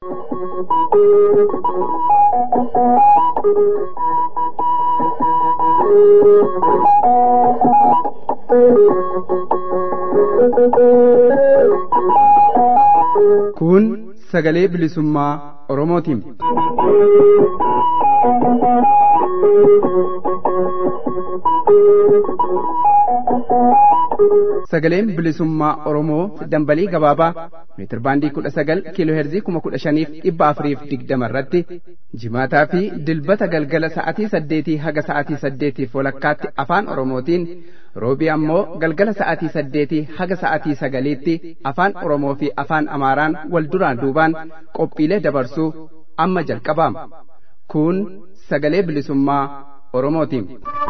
Kun sagalee bilisummaa Oromootiin. Sagaleen bilisummaa Oromoo dambalii gabaabaa meetir baandii kudha sagal kiiloo heerzii kuma kudha shaniif dhibba afuriif digdama irratti jimaataa fi dilbata galgala sa'atii saddeetii haga sa'atii saddeetiif walakkaatti afaan Oromootiin roobii ammoo galgala sa'atii saddeetii haga sa'atii sagaliitti afaan Oromoo fi afaan Amaaraan wal duraan duubaan qophiilee dabarsuu amma jalqabaama. Kun sagalee bilisummaa Oromootiin.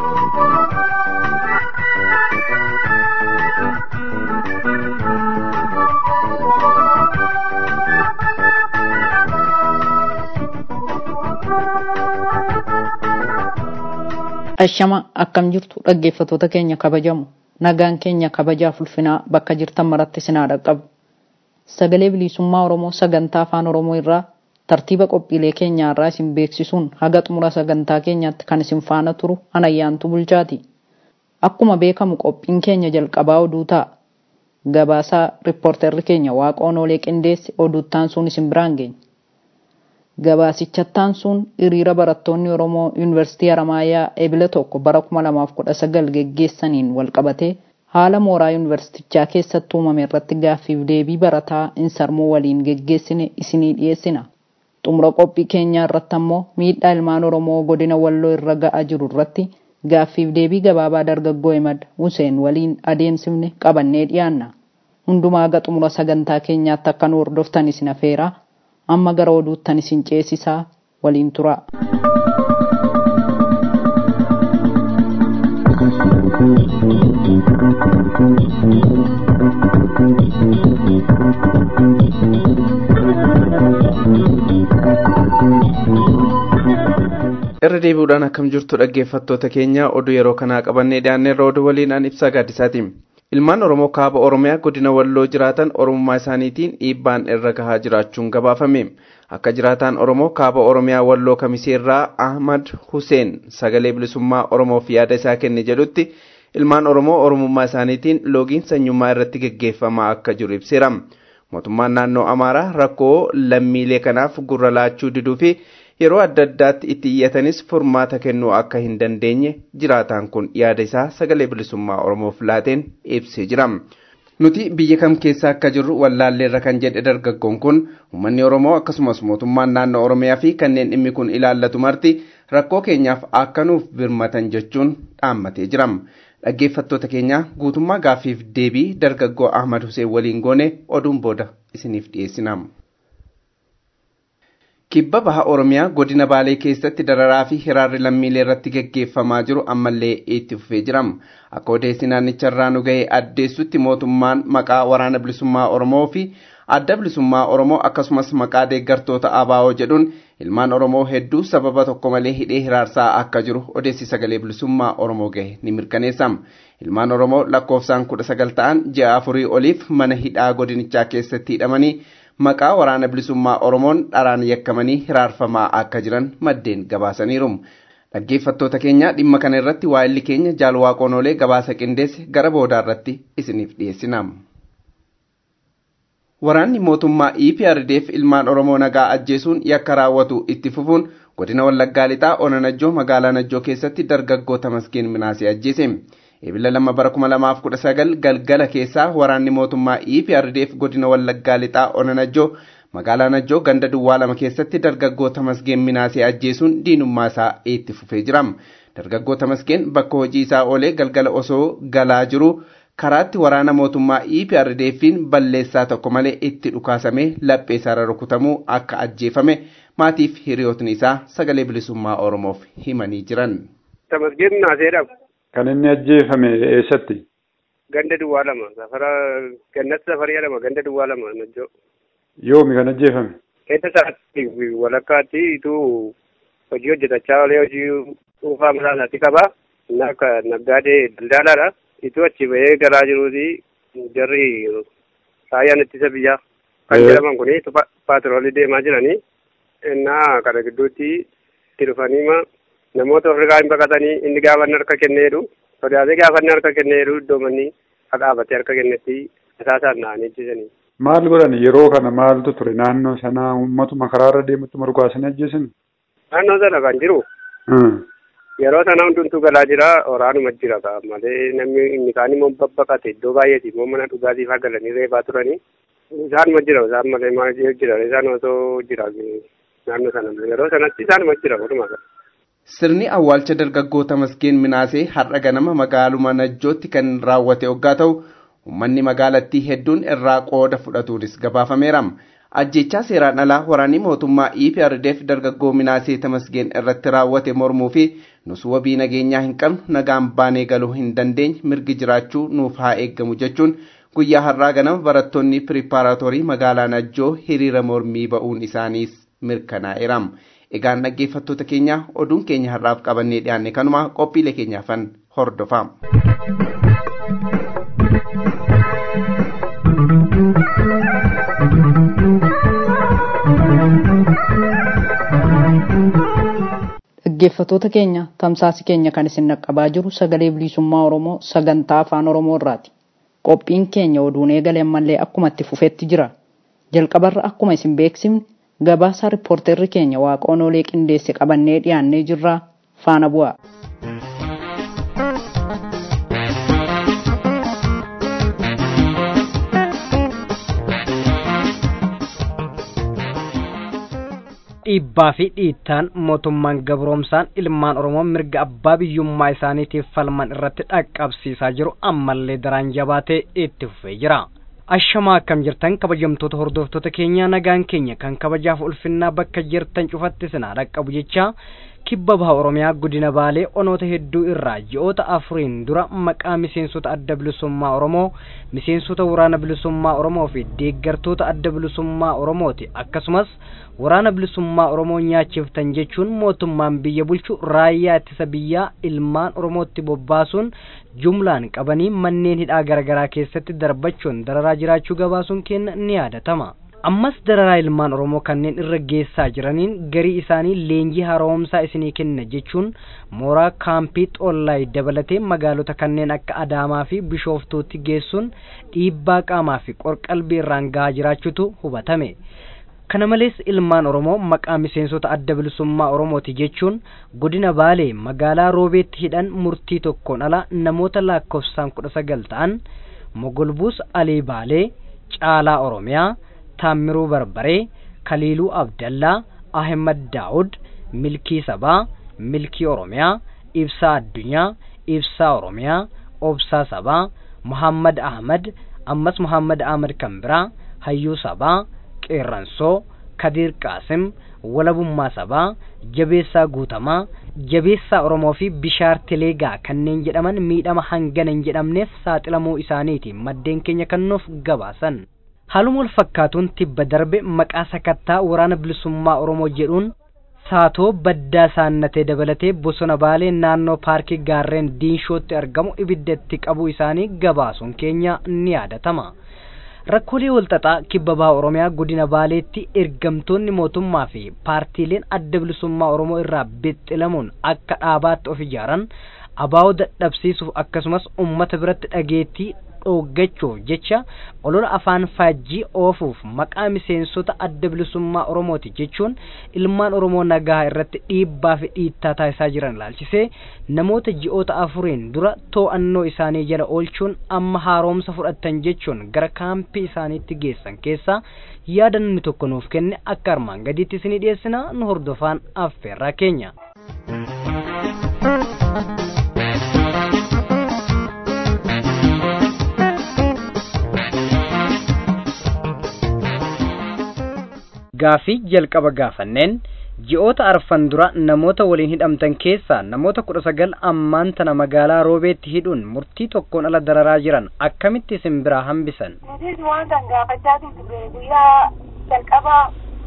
Ashama akkam jirtu dhaggeeffatoota keenya kabajamu nagaan keenya kabajaaf ulfinaa bakka jirtan maratti sinaa dhaqqabu. Sagalee bilisummaa Oromoo sagantaa afaan Oromoo irraa tartiiba qophiilee keenyaa irraa isin beeksisuun haga xumura sagantaa keenyaatti kan isin faana turu anayyaantu bulchaati. Akkuma beekamu qophiin keenya jalqabaa oduu ta'a. Gabaasaa riippoorterri keenya waaqoon oolee qindeessi oduuttaan sun isin biraan geenya. Gabaasichattaan sun hiriira barattoonni Oromoo Yuunivarsiitii Haramaayaa Ebile tokko bara 2019 geggeessaniin walqabatee haala mooraa yuunivarsiitichaa keessatti uumame irratti gaaffiif deebii barataa insarmoo waliin geggeessine isinii dhiyeessina. Xumura qophii keenyaa irratti ammoo miidhaa ilmaan Oromoo godina Walloo irra ga'aa jiru irratti gaaffiif deebii gabaabaa dargaggoo Ahmad Huseen waliin adeemsifne qabannee dhiyaanna. Hundumaa haga xumura sagantaa keenyaatti akka nu hordoftan isin afeeraa. amma gara oduuttan isin ceesisaa waliin tura. irra deebi'uudhaan akkam jirtu dhaggeeffattoota keenya oduu yeroo kanaa qabannee dhiyaanneerra oduu waliin an ibsaa gaaddisaati. ilmaan oromoo kaaba oromiyaa godina walloo jiraatan oromummaa isaaniitiin dhiibbaan irra gahaa jiraachuun gabaafame akka jiraataan oromoo kaaba oromiyaa walloo kamiseerraa ahmad huseen sagalee bilisummaa oromoof yaada isaa kenne jedhutti ilmaan oromoo oromummaa isaaniitiin loogiin sanyummaa irratti geggeeffamaa akka jiru ibseera mootummaan naannoo amaaraa rakkoo lammiilee kanaaf gurra laachuu diduu fi yeroo adda addaatti itti iyyatanis furmaata kennuu akka hin dandeenye jiraataan kun yaada isaa sagalee bilisummaa oromoof laateen ibsee jira. Nuti biyya kam keessa akka jirru wallaalleerra kan jedhe dargaggoon kun uummanni Oromoo akkasumas mootummaan naannoo Oromiyaa fi kanneen dhimmi kun ilaallatu marti rakkoo keenyaaf akka nuuf birmatan jechuun dhaammatee jira. Dhaggeeffattoota keenya guutummaa gaaffiif deebii dargaggoo Ahmad Hussein waliin goone oduun booda isiniif dhiyeessina. Kibba baha Oromiyaa godina Baalee keessatti dararaa fi hiraarri lammiilee irratti geggeeffamaa jiru ammallee itti fufee jira. Akka odeessi naannicharraa nu ga'e addeessutti mootummaan maqaa waraana bilisummaa Oromoo fi adda bilisummaa Oromoo akkasumas maqaa deeggartoota ABO jedhuun ilmaan Oromoo hedduu sababa tokko malee hidhee hiraarsaa akka jiru odeessi sagalee bilisummaa Oromoo gahe ni mirkaneessa. Ilmaan Oromoo lakkoofsaan kudha sagal ta'an ji'a afurii oliif mana hidhaa godinichaa keessatti hidhamanii maqaa waraana bilisummaa Oromoon dharaan yakkamanii hiraarfamaa akka jiran maddeen gabaasaniiru. Dhaggeeffattoota keenya dhimma kana irratti waa'illi keenya jaalwaaqoon oolee gabaasa qindeesse gara boodaa irratti isiniif dhiyeessina. Waraanni mootummaa EPRDF ilmaan Oromoo nagaa ajjeesuun yakka raawwatu itti fufuun godina Wallaggaa Lixaa Onanajjoo magaalaa Najjoo keessatti dargaggoo Tamasgeen Minaasee ajjeese. Ebila lama bara kuma lamaaf kudha sagal galgala keessaa waraanni mootummaa EPRDF godina Wallaggaa Lixaa Onanajjoo magaalaa Najjoo ganda duwwaa lama keessatti dargaggoo Tamasgeen Minaasee ajjeesuun diinummaa isaa itti fufee jira. Dargaggoo Tamasgeen bakka hojii isaa oolee galgala osoo galaa jiru karaatti waraana mootummaa EPRDF'n balleessaa tokko malee itti dhukaasamee laphee isaarra rukutamuu akka ajjeefame maatiif hiriyootni isaa sagalee bilisummaa Oromoof himanii jiran. Tamasgeen Minaaseedhaaf. Kan inni ajjeefame eessatti? Ganda duwwaa lama safara gannatti safarii jedhama ganda duwwaa lama najjoo. Yoomi kan ajjeefame? Keessa isaatti walakkaatti ituu hojii hojjetachaa olee hojii dhuunfaa mataa isaatti qaba. Inni akka naggaadee daldaalaadha. Ituu achi bahee galaa jiruuti jarri raayyaan ittisa biyyaa kan jedhaman kuni paatroolii deemaa jiranii innaa kana gidduutti itti dhufaniima namoota ofirraa hin baqatanii inni gaafanni harka kenneedhu sodaatee gaafanni harka kenneedhu iddoo manni dhaabatee harka kennetti isaasaan na'anii ajjeesanii. Maal godhan yeroo kana maaltu ture naannoo sanaa uummatuma karaarra deemutti margaasanii ajjeesan? Naannoo sana kan jiru. Yeroo sana hundumtuu galaa jira waraanuma jira malee namni inni kaan immoo babbaqate iddoo baay'eeti immoo mana dhugaatiif galanii reebaa turanii. Isaanuma jira isaan malee maal jira isaan osoo jira naannoo sana yeroo sanatti isaanuma jira walumaa gala. Sirni awwaalcha dargaggoota Masgeen Minaasee har'a ganama magaaluma Najjootti kan raawwate hoggaa ta'u uummanni magaalattii hedduun irraa qooda fudhatuunis gabaafameera. Ajjechaa seeraan alaa waraanni mootummaa EPRDF dargaggoo Minaasee Tamasgeen irratti raawwate mormuu fi nus wabii nageenyaa hin qabnu nagaan baanee galuu hin dandeenye mirgi jiraachuu nuuf haa eeggamu jechuun guyyaa har'aa ganama barattoonni piripaaraatorii magaalaa Najjoo hiriira mormii ba'uun isaaniis mirkanaa'eera. Egaan dhaggeeffattoota keenya oduun keenya har'aaf qabannee dhiyaanne kanuma qophiilee keenyaafan hordofaa. Dhaggeeffattoota keenya tamsaasi keenya kan isin naqqabaa jiru sagalee bilisummaa Oromoo sagantaa afaan Oromoo irraati. Qophiin keenya oduun eegalee ammallee akkuma itti fufetti jira. Jalqabarra akkuma isin beeksifne gabaasaa riippoorterri keenya waaqoon olee qindeesse qabannee dhiyaannee jirra faana bu'a. dhiibbaa fi dhiittaan mootummaan gabroomsaan ilmaan oromoo mirga abbaa biyyummaa isaaniitiif falman irratti dhaqqabsiisaa jiru ammallee daraan jabaatee itti fufee jira. ashamaa akkam jirtan kabajamtoota hordoftoota keenyaa nagaan keenya kan kabajaaf ulfinnaa bakka jirtan cufatti sinaa dhaqqabu jecha kibba baha oromiyaa godina baalee onoota hedduu irraa ji'oota afuriin dura maqaa miseensota adda bilisummaa oromoo miseensota waraana bilisummaa oromoo fi deeggartoota adda bilisummaa oromooti akkasumas waraana bilisummaa oromoo nyaachiftan jechuun mootummaan biyya bulchu raayyaa ittisa biyyaa ilmaan oromootti bobbaasuun jumlaan qabanii manneen hidhaa garaagaraa keessatti darbachuun dararaa jiraachuu gabaasuun keenya ni yaadatama. ammas dararaa ilmaan oromoo kanneen irra geessaa jiraniin garii isaanii leenjii haaromsaa isinii kenna jechuun mooraa kaampii xollaay dabalatee magaalota kanneen akka adaamaa fi bishooftuutti geessuun dhiibbaa qaamaa fi qorqalbii irraan gahaa jiraachuutu hubatame. kana malees ilmaan oromoo maqaa miseensota adda bilisummaa oromooti jechuun godina baalee magaalaa roobeetti hidhan murtii tokkoon ala namoota lakkoofsaan kudha sagal ta'an mogolbuus alii baalee caalaa oromiyaa taammiruu barbaree kaliiluu abdallaa ahmad daawud milkii sabaa milkii oromiyaa ibsaa addunyaa ibsaa oromiyaa obsaa sabaa muhammad ahmad ammas muhammad ahmad kan biraa hayyuu sabaa qeerransoo kadiir qaasim walabummaa sabaa jabeessaa guutamaa jabeessaa oromoo fi bishaar teleegaa kanneen jedhaman miidhama hangana hin jedhamneef saaxilamuu isaaniiti maddeen keenya kennuuf gabaasan haaluma wal fakkaatuun tibba darbe maqaa sakattaa waraana bilisummaa oromoo jedhuun saatoo baddaa saannatee dabalatee bosona baalee naannoo paarkii gaarreen diinshootti argamu ibidda itti qabuu isaanii gabaasuun keenya ni yaadatama. rakkoolee walxaxaa kibba baha oromiyaa godina baaleetti ergamtoonni mootummaa fi paartiileen adda bilisummaa oromoo irraa bixxilamuun akka dhaabaatti of ijaaran abaa'oo dadhabsiisuuf akkasumas ummata biratti dhageettii dhooggachuuf jecha olola afaan faajjii oofuuf maqaa miseensota adda bilisummaa oromooti jechuun ilmaan oromoo nagaa irratti dhiibbaa fi dhiittaa taasisaa jiran ilaalchisee namoota ji'oota afuriin dura to'annoo isaanii jala oolchuun amma haaromsa fudhatan jechuun gara kaampii isaaniitti geessan keessaa yaada namni tokko nuuf kenne akka armaan gadiitti isinii dhiyeessina nu hordofaan affeerraa keenya. gaafii jalqaba gaafanneen ji'oota arfan dura namoota waliin hidhamtan keessaa namoota kudha sagal ammaan tana magaalaa roobeetti hidhuun murtii tokkoon ala dararaa jiran akkamitti isin biraa hambisan. Nutis waan kan gaafachaa turre guyyaa jalqaba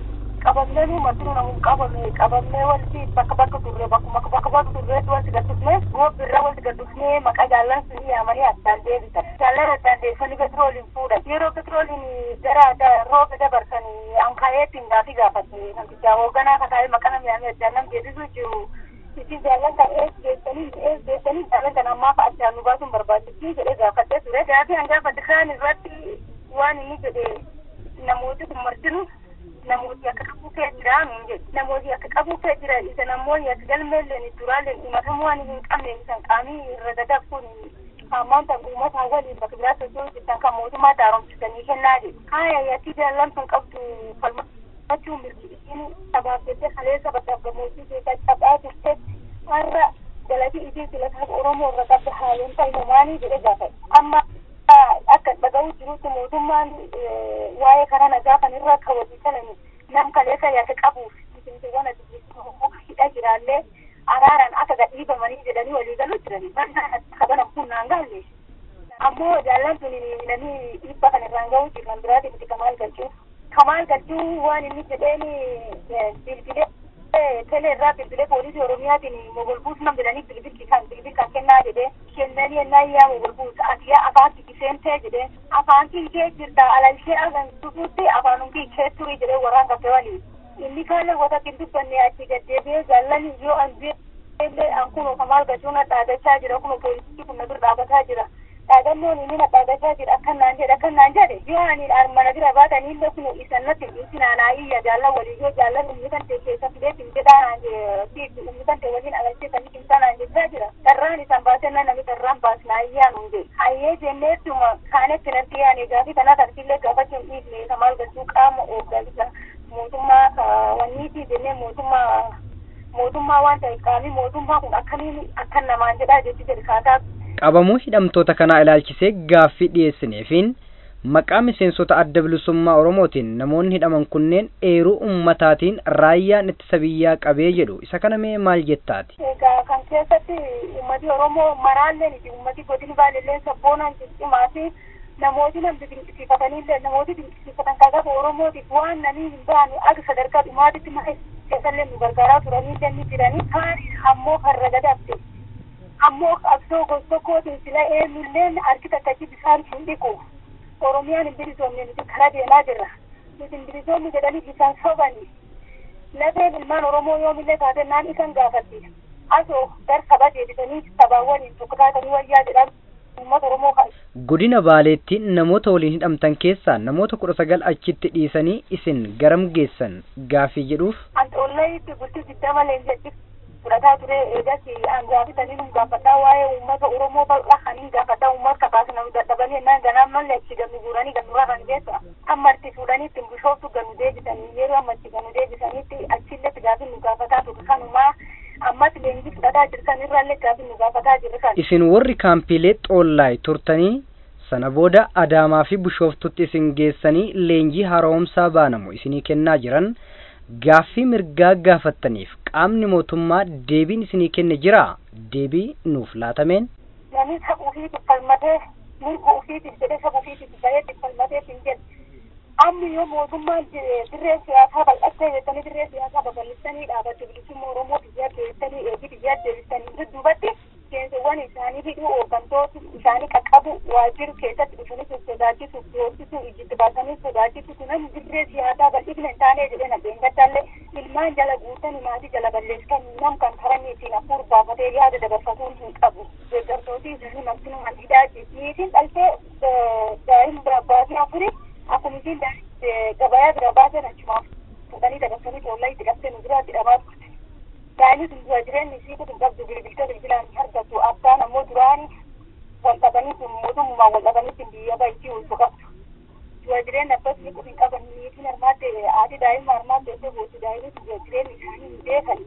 qabamnee nu marti namu qabame qabamnee wanti bakka bakka turre bakkuma bakka bakka turreetti wanti gaddufnee gobbirra wanti gaddufnee maqaa jaallan sun yaamanii addaan deebisan jaallan addaan deebisanii petrooliin fuudhan yeroo petrooliin gara rooba dabarsanii ankaa'eettiin gaafii gaafatte namticha hoogganaa kataa'ee maqaa nama yaamee addaan nam deebisuu jiru isin jaallan kan ees geessanii ees geessanii jaallan kan ammaaf addaan nu baasuun barbaachisii jedhee gaafadhee ture gaafii an gaafadhe kaan irratti waan inni jedhe namooti kun martinu namooti akka qabu kee jira nuun jedhe namooti akka qabu kee jira isa namoonni akka galmeelleen duraaleen himatamuu waan hin qabne isan qaamii irra dadabsuun hammaan tan uummata waliin bakka biraa socho'uu jirtan kan mootummaa daaromsisanii kennaa jedhe haaya yatti jaallan sun qabdu falmachuu mirgi isiin sabaaf jettee kaleessa bakka gammoojjii keessa cabaa turte har'a galati isiin filataaf oromoo irra qabda haaleen ta'imumaanii jedhe gaafate amma akka dhaga'uu jirutti mootummaan waa'ee karaa nagaa kan irra kaawwatii kalani nam kaleessa yaada qabuuf miseensawwan addunyyaa hidha jiraallee araaraan akka gadhiifamanii jedhanii walii galuu jiranii kabana kunnaan gaalle ammoo jaallan sun namni dhiibba kan irraan ga'uu jiran biraati miti kamaal galchuu kamaal galchuu waan inni jedheen bilbilee tele irraa bilbilee poolisii oromiyaatiin mogolbuus nam jedhanii bilbil kan bilbil kan kennaa jedhee kennanii ennaa yaa mogolbuus ati yaa afaan kiseentee jedhee afaan kee jirta alalshee agarsiisuutti afaanum kee turii jedhee waraan kafe waliin inni kaalee wata kin dubbanne achi gaddeebi'ee jaallan yoo an illee an kuno kamaal gachuun dhaadachaa jira kuno poolisii kun na bira dhaabataa jira dhaadannoon inni na dhaadachaa jira akkan naan jedhe akkan naan jedhe yoo ani mana bira baatanii illee kuno isan natti dhiisi naanaa iyya jaallan walii yoo jaallan umni kan ta'e keessa fidee fin jedhaa naan jedhe umni kan ta'e waliin agarsiisanii kimsaa naan jechaa jira dharraan isan baasee na nami dharraan baasnaa iyyaa nuun jedhe hayyee jenneettuma kaanetti natti yaane gaafii kanaa tartiillee gaafachuun dhiifne kamaal gachuu qaama oogganisa mootummaa wanniitii jennee mootummaa mootummaa waan ta'e qaamii mootummaa kun akkamiin akkan namaan jedhaa jechi jedhe kaataa. Qabamuu hidhamtoota kanaa ilaalchisee gaaffii dhiyeessineefiin maqaa miseensota adda bilisummaa Oromootiin namoonni hidhaman kunneen eeruu ummataatiin raayyaan ittisa biyyaa qabee jedhu isa kana mee maal jettaati? Egaa kan keessatti ummati Oromoo maraallee miti ummati godini baalillee sabboonaan ciccimaa fi namooti namni dinqisiifatanillee namooti dinqisiifatan kan qabu Oromootiif waan namni hin baane akka sadarkaa dhumaatitti malee keessallee nu gargaaraa turanii ni jiranii kaan ammoo karra gadaabde ammoo qabsoo gosa tokkootiin sila eenyulleen harki takkachi bisaan hin dhiqu Oromiyaan hin bilisoomne nuti karaa deemaa jirra nuti hin bilisoomne jedhanii bisaan sobani lafeen ilmaan Oromoo yoomillee taatennaan isan gaafatti asoo gar saba deebisanii sabaa waliin tokko taatanii wayyaa jedhan uummata Oromoo kan. Godina Baaleetti namoota waliin hidhamtan keessaa namoota kudha sagal achitti dhiisanii isin garam geessan gaafii jedhuuf. Anxoollayitti bultii digdama leenjatti fudhataa ture eegas gaafitanii nu gaafadhaa waa'ee uummata Oromoo bal'aa kaniin gaafadhaa uummata kakaasa nama dadhabanii ennaan ganaan malle achi gannu guuranii gannu rafan keessa amma itti fuudhanii ittiin bishooftu gannu deebisanii yeroo amma itti gannu deebisaniitti achilletti gaafii nu gaafataa ture kanumaa ammas leenjii fudhataa jirtan irraallee gaafii nu gaafataa jirre kan. Isin warri kaampiilee xoollaay turtanii sana booda Adaamaa fi Bishooftutti isin geessanii leenjii haaromsaa baanamu isinii kennaa jiran gaaffii mirgaa gaafattaniif qaamni mootummaa deebiin isinii kenne jira deebii nuuf laatameen. Namni saba ofiitiif falmatee mirga ofiitiif jedhee saba ofiitiif bareetti falmatee hin jedhu. Amma yoo mootummaan dirree siyaasaa bal'attee jettanii dirree siyaasaa babal'isanii dhaabbachuu bilisummaa Oromoo biyyaa keessanii eegi biyyaa deebisanii dudduubatti seensawwan isaanii hidhuu hooggantoota isaanii qaqqabu waajjiru keessatti dhufanii sodaachisuuf doorsisuu ijitti baasanii sodaachisuuf namni dirree siyaasaa bal'ifna hin taane jedhee nageen gaddallee ilmaan jala guutanii maatii jala balleessan nam kan karanii ittiin hafuur baafatee yaada dabarfatuun hin qabu deeggartootii isaanii maksimum hidhaa niitiin dhaltee daa'ima baasii afurii akkuma isiin gabayaa bira baasan achumaaf fuudhanii dabarsanii coollaa itti qabsee nu biraa jedhamaa turte. Daa'imni sun dura jireenyi isii kun qabdu bilbilta bilbilaan argatu abbaan ammoo duraani wal dhabanii sun mootummaa wal dhabanii sun biyya baay'ee ulfu qabdu. Dura jireenya abbas ni kun hin qaban niitiin armaatte haati daa'ima armaatte iddoo booti daa'imni sun dura jireenyi isaanii hin beekan.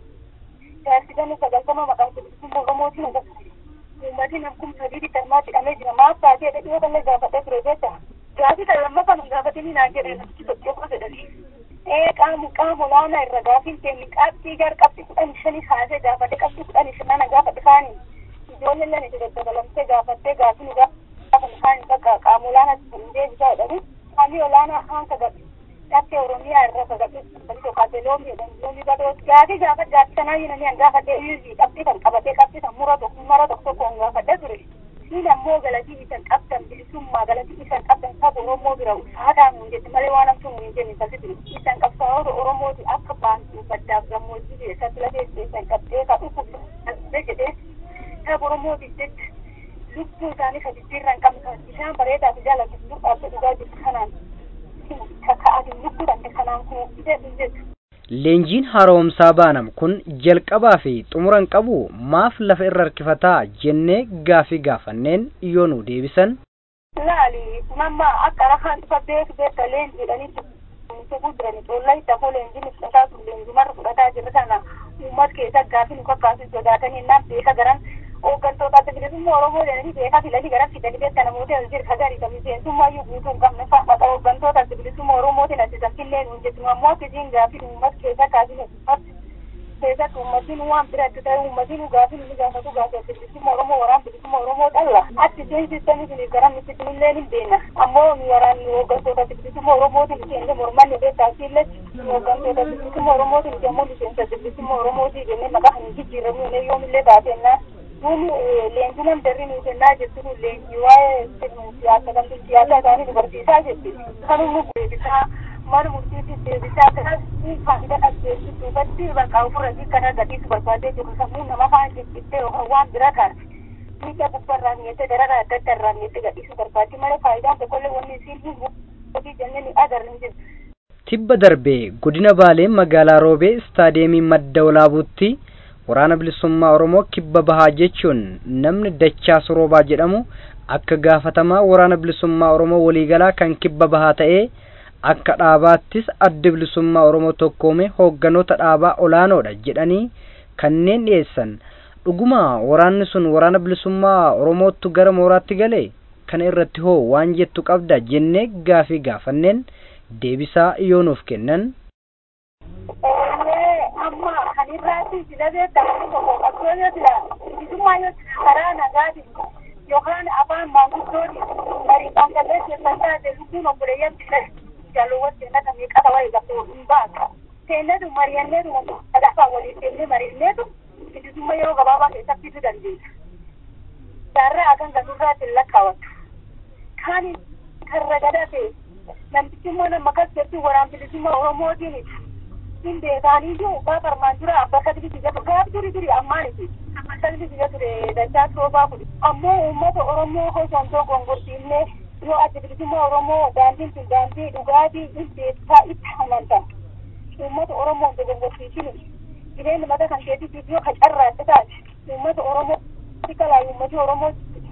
Jaarsi gama sagaltama maqaan bilisummaa Oromootiin agarsiisa. Uummatiin akkuma sadiitti armaatti hidhamee jira. Maaf taatee dhadhiyoo kallee gaafadhee ture jecha. Gaafii kan lammaffaan gaafatanii naan jedhee namichi socho'uu jedhanii. Ee qaamu qaama olaanaa irra gaafiin keenya qabxii gar qabxii kudhan shanii kaasee gaafate qabxii kudhan shanana gaafate kaanii. Ijoolleen lama itti daddabalamtee gaafattee gaafii nu gaafatan kaanii bakka qaama olaanaa sun deebisaa jedhanii. Qaamni olaanaa haan kagadhi. Dhaabbii Oromiyaa irra kagadhi. Sanii tokkaatee yoomi jedhan yoomi badoos gaafii gaafa gaachanaa yinanii an gaafa deebiifi qabxii kan qabatee qabxii kan mura tokko mara tokko tokkoon gaafadha ture siin ammoo galatii isan qabdan bilisummaa galatii isan qabdan saba oromoo bira ulfaataa nuun jette malee waan amtu nuun jenne kasi ture isan qabsaa'ota oromooti akka baantuu baddaaf gammoojjii keessatti lafee isan qabdee ka dhufu jedhee saba oromootiif jecha lubbuu isaanii ka jijjiirraa hin qabne kan bishaan bareedaa fi jaalatu dhaabbate dhugaa jirtu kanaan kaka'atiin lubbuu danda'e kanaan kun jedhu jedhu. Leenjiin haaromsaa baanam kun jalqabaa fi xumura hin qabu maaf lafa irra harkifataa jennee gaafii gaafanneen yoo nu deebisan. Laali namma akka rahaan dhufa beeku beekta leenji jedhanii tokko jirani coollaa itti afoo leenjiin fudhataa sun leenjumarra fudhataa jirra kana uummata keessa gaafii nu kakkaasuu sodaatanii naan beeka garan hooggantoota adda bilisummaa Oromoo jedhanii beekaa filanii gara fidanii beekta namoota as jiru hagarii kan miseensummayyuu guutuu hin qabne fa'a hooggantoota adda bilisummaa Oromootiin asisan fillee nuun jettu ammoo akkasiin gaafii uummata keessa kaasinu uummata keessatti uummatiin waan biratti ta'e uummatiin gaafii inni gaafatu gaafii adda bilisummaa Oromoo waraan bilisummaa Oromoo dhalla atti isheen sistemii suniif gara miti illee ni beena ammoo nu waraan hooggantoota adda bilisummaa Oromootiin isheen mormanni beektaa siillee hooggantoota adda bilisummaa Oromootiin isheen immoo miseensa adda bilisummaa Oromootii jennee maqaa hin jijjiiramu yoomillee baatennaa Kun leenjii nam darri nuyi kennaa jirtu kun leenjii waa'ee siyaasa kan siyaasa isaanii nu barsiisaa jirti. Kan nu deebisaa mana murtiitti deebisaa kanas faayidaa dhabeessu duubatti bakka ofirratti kan argatiisu barbaadee jiru sammuu nama faan jijjiittee yookaan waan bira kaarte. Miidhaa gubbarraa mi'ettee dararaa adda addaa irraa mi'ettee gadhiisuu barbaaddi malee faayidaan tokkollee wanni isiin hin hojii jennee ni agarra hin jiru. Tibba darbee godina Baalee magaalaa Roobee istaadeemii madda walaabuutti waraana bilisummaa oromoo kibba bahaa jechuun namni dachaa soroobaa jedhamu akka gaafatamaa waraana bilisummaa oromoo waliigalaa kan kibba bahaa ta'ee akka dhaabaattis adda bilisummaa oromoo tokkoome hoogganoota dhaabaa olaanoodha jedhanii kanneen dhiyeessan dhuguma waraanni sun waraana bilisummaa oromootu gara mooraatti gale kana irratti hoo waan jettu qabda jennee gaafii gaafanneen deebisaa yoo nuuf kennan amma kan irraatti silabee taa'anii tokko qabsoo yoo jira bilisummaa yoo jira karaa nagaati yookaan afaan maanguddooti marii qaanqallee keessan taate lubbuun obboleeyyan bira jaalowwan seenata meeqata wayii qabdu hin baatu seenatu mari'anneetu kadhafaa waliin seennee mari'anneetu bilisummaa yeroo gabaabaa keessatti fiduu dandeenya. Jaarraa akan ganurraatti lakkaawatu. Kaan karra gadate namtichi immoo nama kas jettu waraan bilisummaa Oromootiin hin beekaaniyyuu abbaa qarmaan dura abbaa sadii biyya ture gaaf duri duri ammaaniti abbaa sadii biyya ture dachaa soofaa kuni ammoo uummata oromoo hosontoo gongortiinne yoo adda bilisummaa oromoo daandiin tun daandii dhugaatii hin beekaa itti amantan uummata oromoo hin gongortiisini jireenya mata kan keetiitiif yoo qacarraatti taate uummata oromoo kalaa uummati oromoo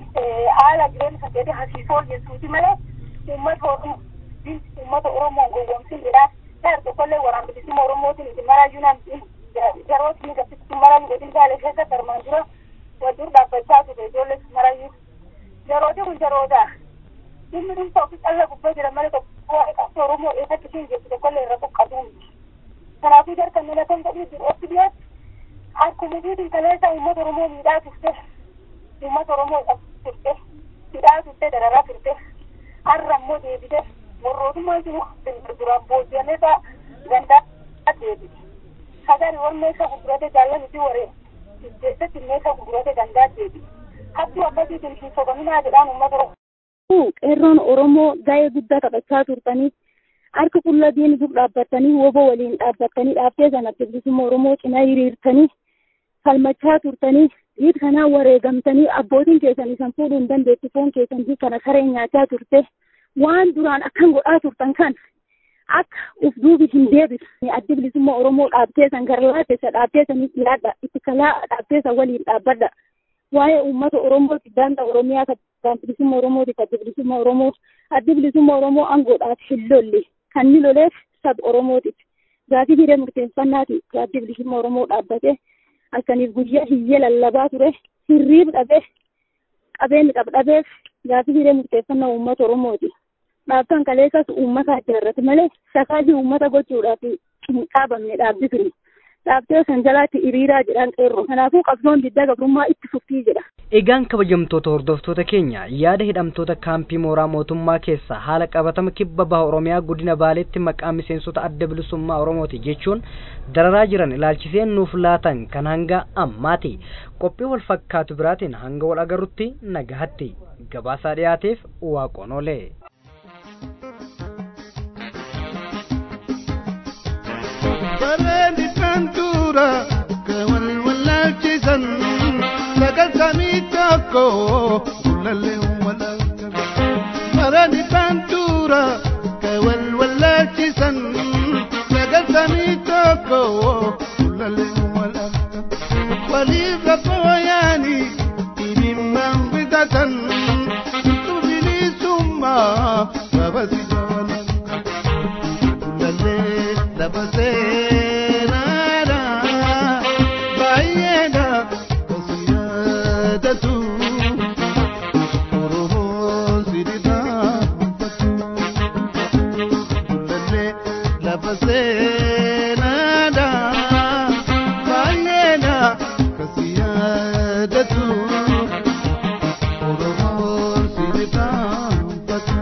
haala jireenya kan keetii hasiisoo jechuuti malee uummata oromoo uummata oromoo gowwoomsin jedhaa Dar tokkollee waraan bilisummaa Oromootiin itti marayyuu nam yerootti ni gabsitti maran godin gaalee keessa darmaan dura wajjin dhaabbachaa ture ijoollee marayyuu. Yerooti kun yeroodha. Dhimmi dhimsa ofii calla gubbaa jira malee tokko waa'ee qabsoo Oromoo eessatti siin jirtu tokkollee irra qoqqatuu miti. Kanaafuu jarkan nila kan godhuu jiru otti dhiyaatu akkuma biitiin kaleessa uummata Oromoo miidhaa turte uummata Oromoo turte miidhaa turte dararaa turte har'a immoo deebite warrootummaan jiru duraan booji'amee ta'a gandaa deebi. Sagari warra meeshaa gurgurate jaallatanii waree keessatti meeshaa gurgurate gandaa deebi. Hattuu akkasiitiin hin sobaminaa jedhaan uummata Oromoo. Qeerroon Oromoo gahee guddaa taphachaa turtanii harka qullaa diin dur dhaabbatanii wobo waliin dhaabbatanii dhaabbee sana bilisummaa Oromoo cinaa hiriirtanii falmachaa turtanii dhiit kanaan wareegamtanii abbootiin keessan isan fuudhuu hin dandeettu foon keessan kana saree nyaachaa turte. waan duraan akkan godhaa turtan kan akka uf duubi hin deebisne addi bilisummaa Oromoo dhaabteessan gara laateessa dhaabteessanii dhiyaadha itti kalaa dhaabteessa waliin dhaabbadha waa'ee uummata Oromooti daangaa Oromiyaa kan bilisummaa Oromooti kan bilisummaa Oromoo addi bilisummaa Oromoo aangoodhaaf hin lolle kan ni loleef sab Oromootiif gaafii hiree murteeffannaati addi bilisummaa Oromoo dhaabbate akkaniif guyyaa hiyyee lallabaa ture hirriib dhabee qabeenyi qabdhabeef gaafii hiree murteeffannaa uummata Oromooti. dhaabtan kaleessas uummata ijaarrate malee sakaajii uummata gochuudhaaf hin dhaabamne dhaabbi ture. Dhaabtee san jalaatti hiriiraa jedhan qeerroo. Kanaafuu qabsoon diddaa gabrummaa itti fuftii jedha. Egaan kabajamtoota hordoftoota keenya yaada hidhamtoota kaampii mooraa mootummaa keessaa haala qabatama kibba baha Oromiyaa godina Baaleetti maqaa miseensota adda bilisummaa Oromooti jechuun dararaa jiran ilaalchisee nuuf laatan kan hanga ammaati. Qophii wal fakkaatu biraatiin hanga wal agarrutti nagahatti gabaasaa dhiyaateef waaqoon oolee. Bareedi kan tuura kan wal wallaalchisan sagantamii tokko gullallee walaalcha. Bareedi kan tuura kan wal wallaalchisan sagantamii tokko gullallee walaalcha. Waliif rakkoo yaani dhibimmaan bitatan bilisummaa babasi jaalladha. Gullallee lafa seenaadha baay'eedha kasi yaadatu Oromoon sidibaafatu Gullallee lafa seenaadha baay'eedha kasi yaadatu Oromoon sidibaafatu.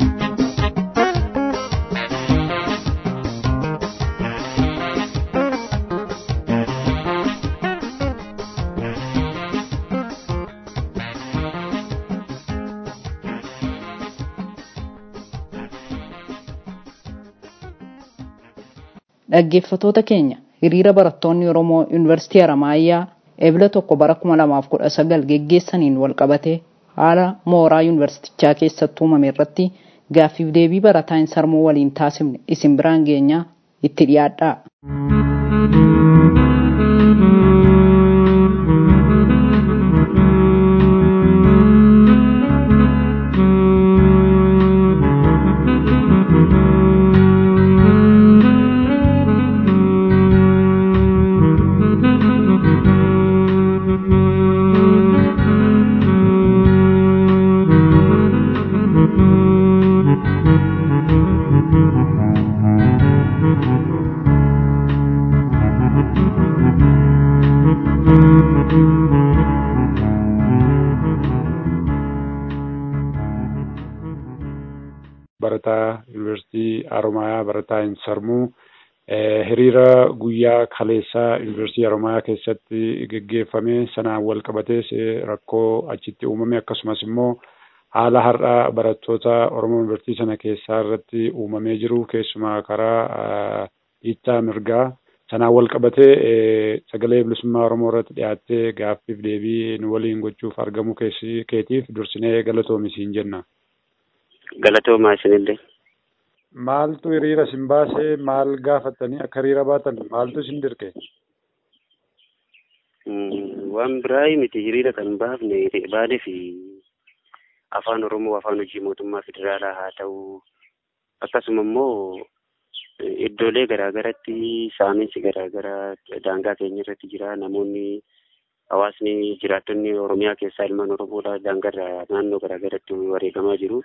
Dhaggeeffattoota keenya hiriira barattoonni Oromoo Yuunivarsiitii Haramaayyaa eebila tokko bara 2019 geggeessaniin walqabatee haala mooraa yuunivarsiitichaa keessatti uumame irratti gaaffiif deebii barataa hin sarmuu waliin taasifne isin biraan geenyaa itti dhiyaadhaa. barataa yuunivarsiitii Haromaayaa barataa hin sarmuu hiriira guyyaa kaleessaa yuunivarsiitii Haromaayaa keessatti geggeeffame sanaan wal qabatees rakkoo achitti uumame akkasumas immoo haala har'a barattoota Oromoo yuunivarsiitii sana keessaa irratti uumamee jiru keessumaa karaa dhiittaa mirgaa sanaan wal qabatee sagalee bilisummaa Oromoo irratti dhiyaattee gaaffiif deebii nu waliin gochuuf argamu keetiif dursinee galatoomisii jenna. Galatoomaa isinillee. Maaltu hiriira isin baasee maal gaafattanii akka hiriira baatan maaltu isin dirqe? Waan biraa miti hiriira kan baafne baanee fi afaan Oromoo afaan hojii mootummaa federaalaa haa ta'u akkasuma immoo iddoolee garaagaratti saaminsi garaagaraa daangaa keenya irratti jira namoonni hawaasni jiraattonni Oromiyaa keessaa ilmaan Oromoodha daangarraa naannoo garaagaratti wareegamaa jiru.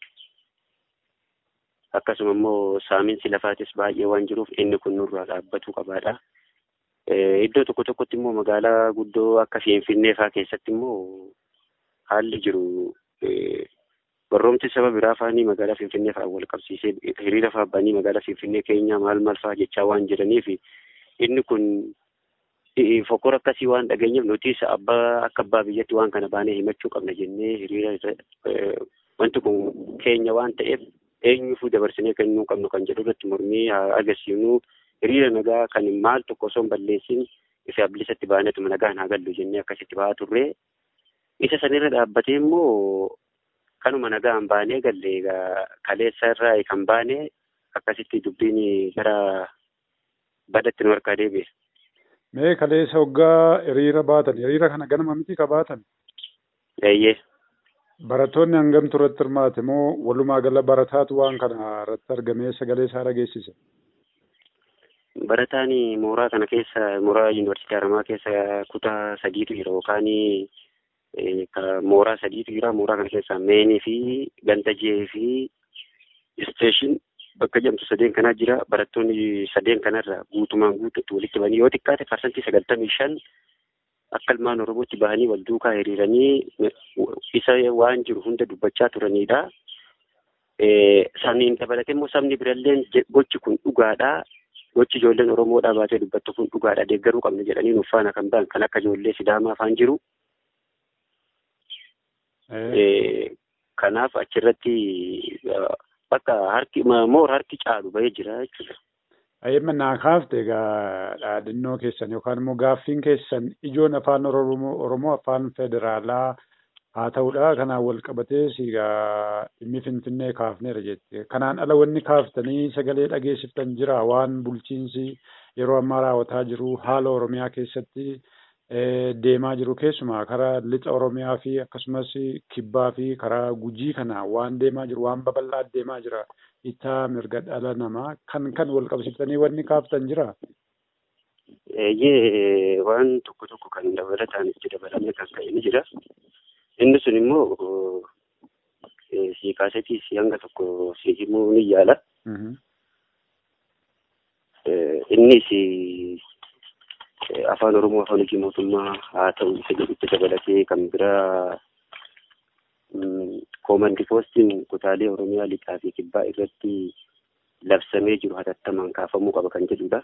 akkasuma immoo saaminsi lafaatis baay'ee waan jiruuf inni kun nurraa dhaabbatuu qabaadha. Iddoo tokko tokkotti immoo magaalaa guddoo akka Finfinnee fa'aa keessatti immoo haalli jiru barroomti saba biraa faanii magaalaa Finfinnee fa'aa wal qabsiisee hiriira fa'aa banii magaalaa Finfinnee keenya maal maal fa'aa jechaa waan jiraniif inni kun fokkora akkasii waan dhageenyeef nutis abbaa akka abbaa biyyatti waan kana baanee himachuu qabna jennee hiriira wanti kun keenya waan ta'eef eenyuufuu dabarsinee kennuu qabnu kan jedhu irratti mormii agarsiifnu hiriira nagaa kan maal tokko osoo hin balleessin ifa bilisatti baaneetuma nagaan haa gallu jennee akkasitti ba'aa turre isa sanirra dhaabbatee immoo kanuma nagaan baanee galle kaleessa irraa kan baane akkasitti dubbiin gara badatti nu harkaa deebi'e. Mee kaleessa hoggaa hiriira baatan hiriira kana ganama miti ka baatan? Eeyyee. Barattoonni hangamtu irratti hirmaate moo walumaa gala barataatu waan kana irratti argamee sagalee isaa dhageessise? Barataan mooraa kana keessa mooraa yuunivarsiitii Haramaa keessa kutaa sadiitu jira yookaan mooraa sadiitu jira mooraa kana keessa meenii fi ganda jee fi isteeshin bakka jedhamtu sadeen kanaa jira barattoonni sadeen kanarra guutumaan guututti walitti banii yoo xiqqaate parsantii sagaltamii shan akka ilmaan Oromootti bahanii wal duukaa hiriiranii isa waan jiru hunda dubbachaa turanidha. Saniin dabalatee immoo sabni biralleen gochi kun dhugaadha. Gochi ijoolleen Oromoodhaa baatee dubbattu kun dhugaadha. Deeggaruu qabna jedhanii nuuf faana kan ba'an kan akka ijoollee Sidaamaa afaan jiru. Kanaaf achirratti bakka harki moor harki caalu bahee jira jechuudha. Ayyemma naa kaafte egaa dhaadhannoo keessan yookaan immoo gaaffiin keessan ijoon afaan Oromoo afaan federaalaa haa ta'udha. Kanaan wal qabatee egaa dhimmi Finfinnee kaafneera jette. Kanaan ala wanni kaaftanii sagalee dhageessiftan jira waan bulchiinsi yeroo ammaa raawwataa jiru haala Oromiyaa keessatti deemaa jiru keessumaa karaa lixa Oromiyaa fi akkasumas kibbaa fi karaa gujii kana waan deemaa jiru waan babal'aa deemaa jira. Itaa mirga dhala namaa kan kan wal qabsiiftanii wanni kaaftan jira. Eeyyee waan tokko tokko kan dabalataan itti dabalamee kan ka'e ni jira. Inni sun immoo si kaasetii si hanga tokko si himuu ni yaala. Innis afaan Oromoo afaan hojii mootummaa haa ta'u isa jedhutti dabalatee kan biraa koomandi poostiin kutaalee Oromiyaa lixaa fi kibbaa irratti labsamee jiru hatattamaan kaafamuu qaba kan jedhudha.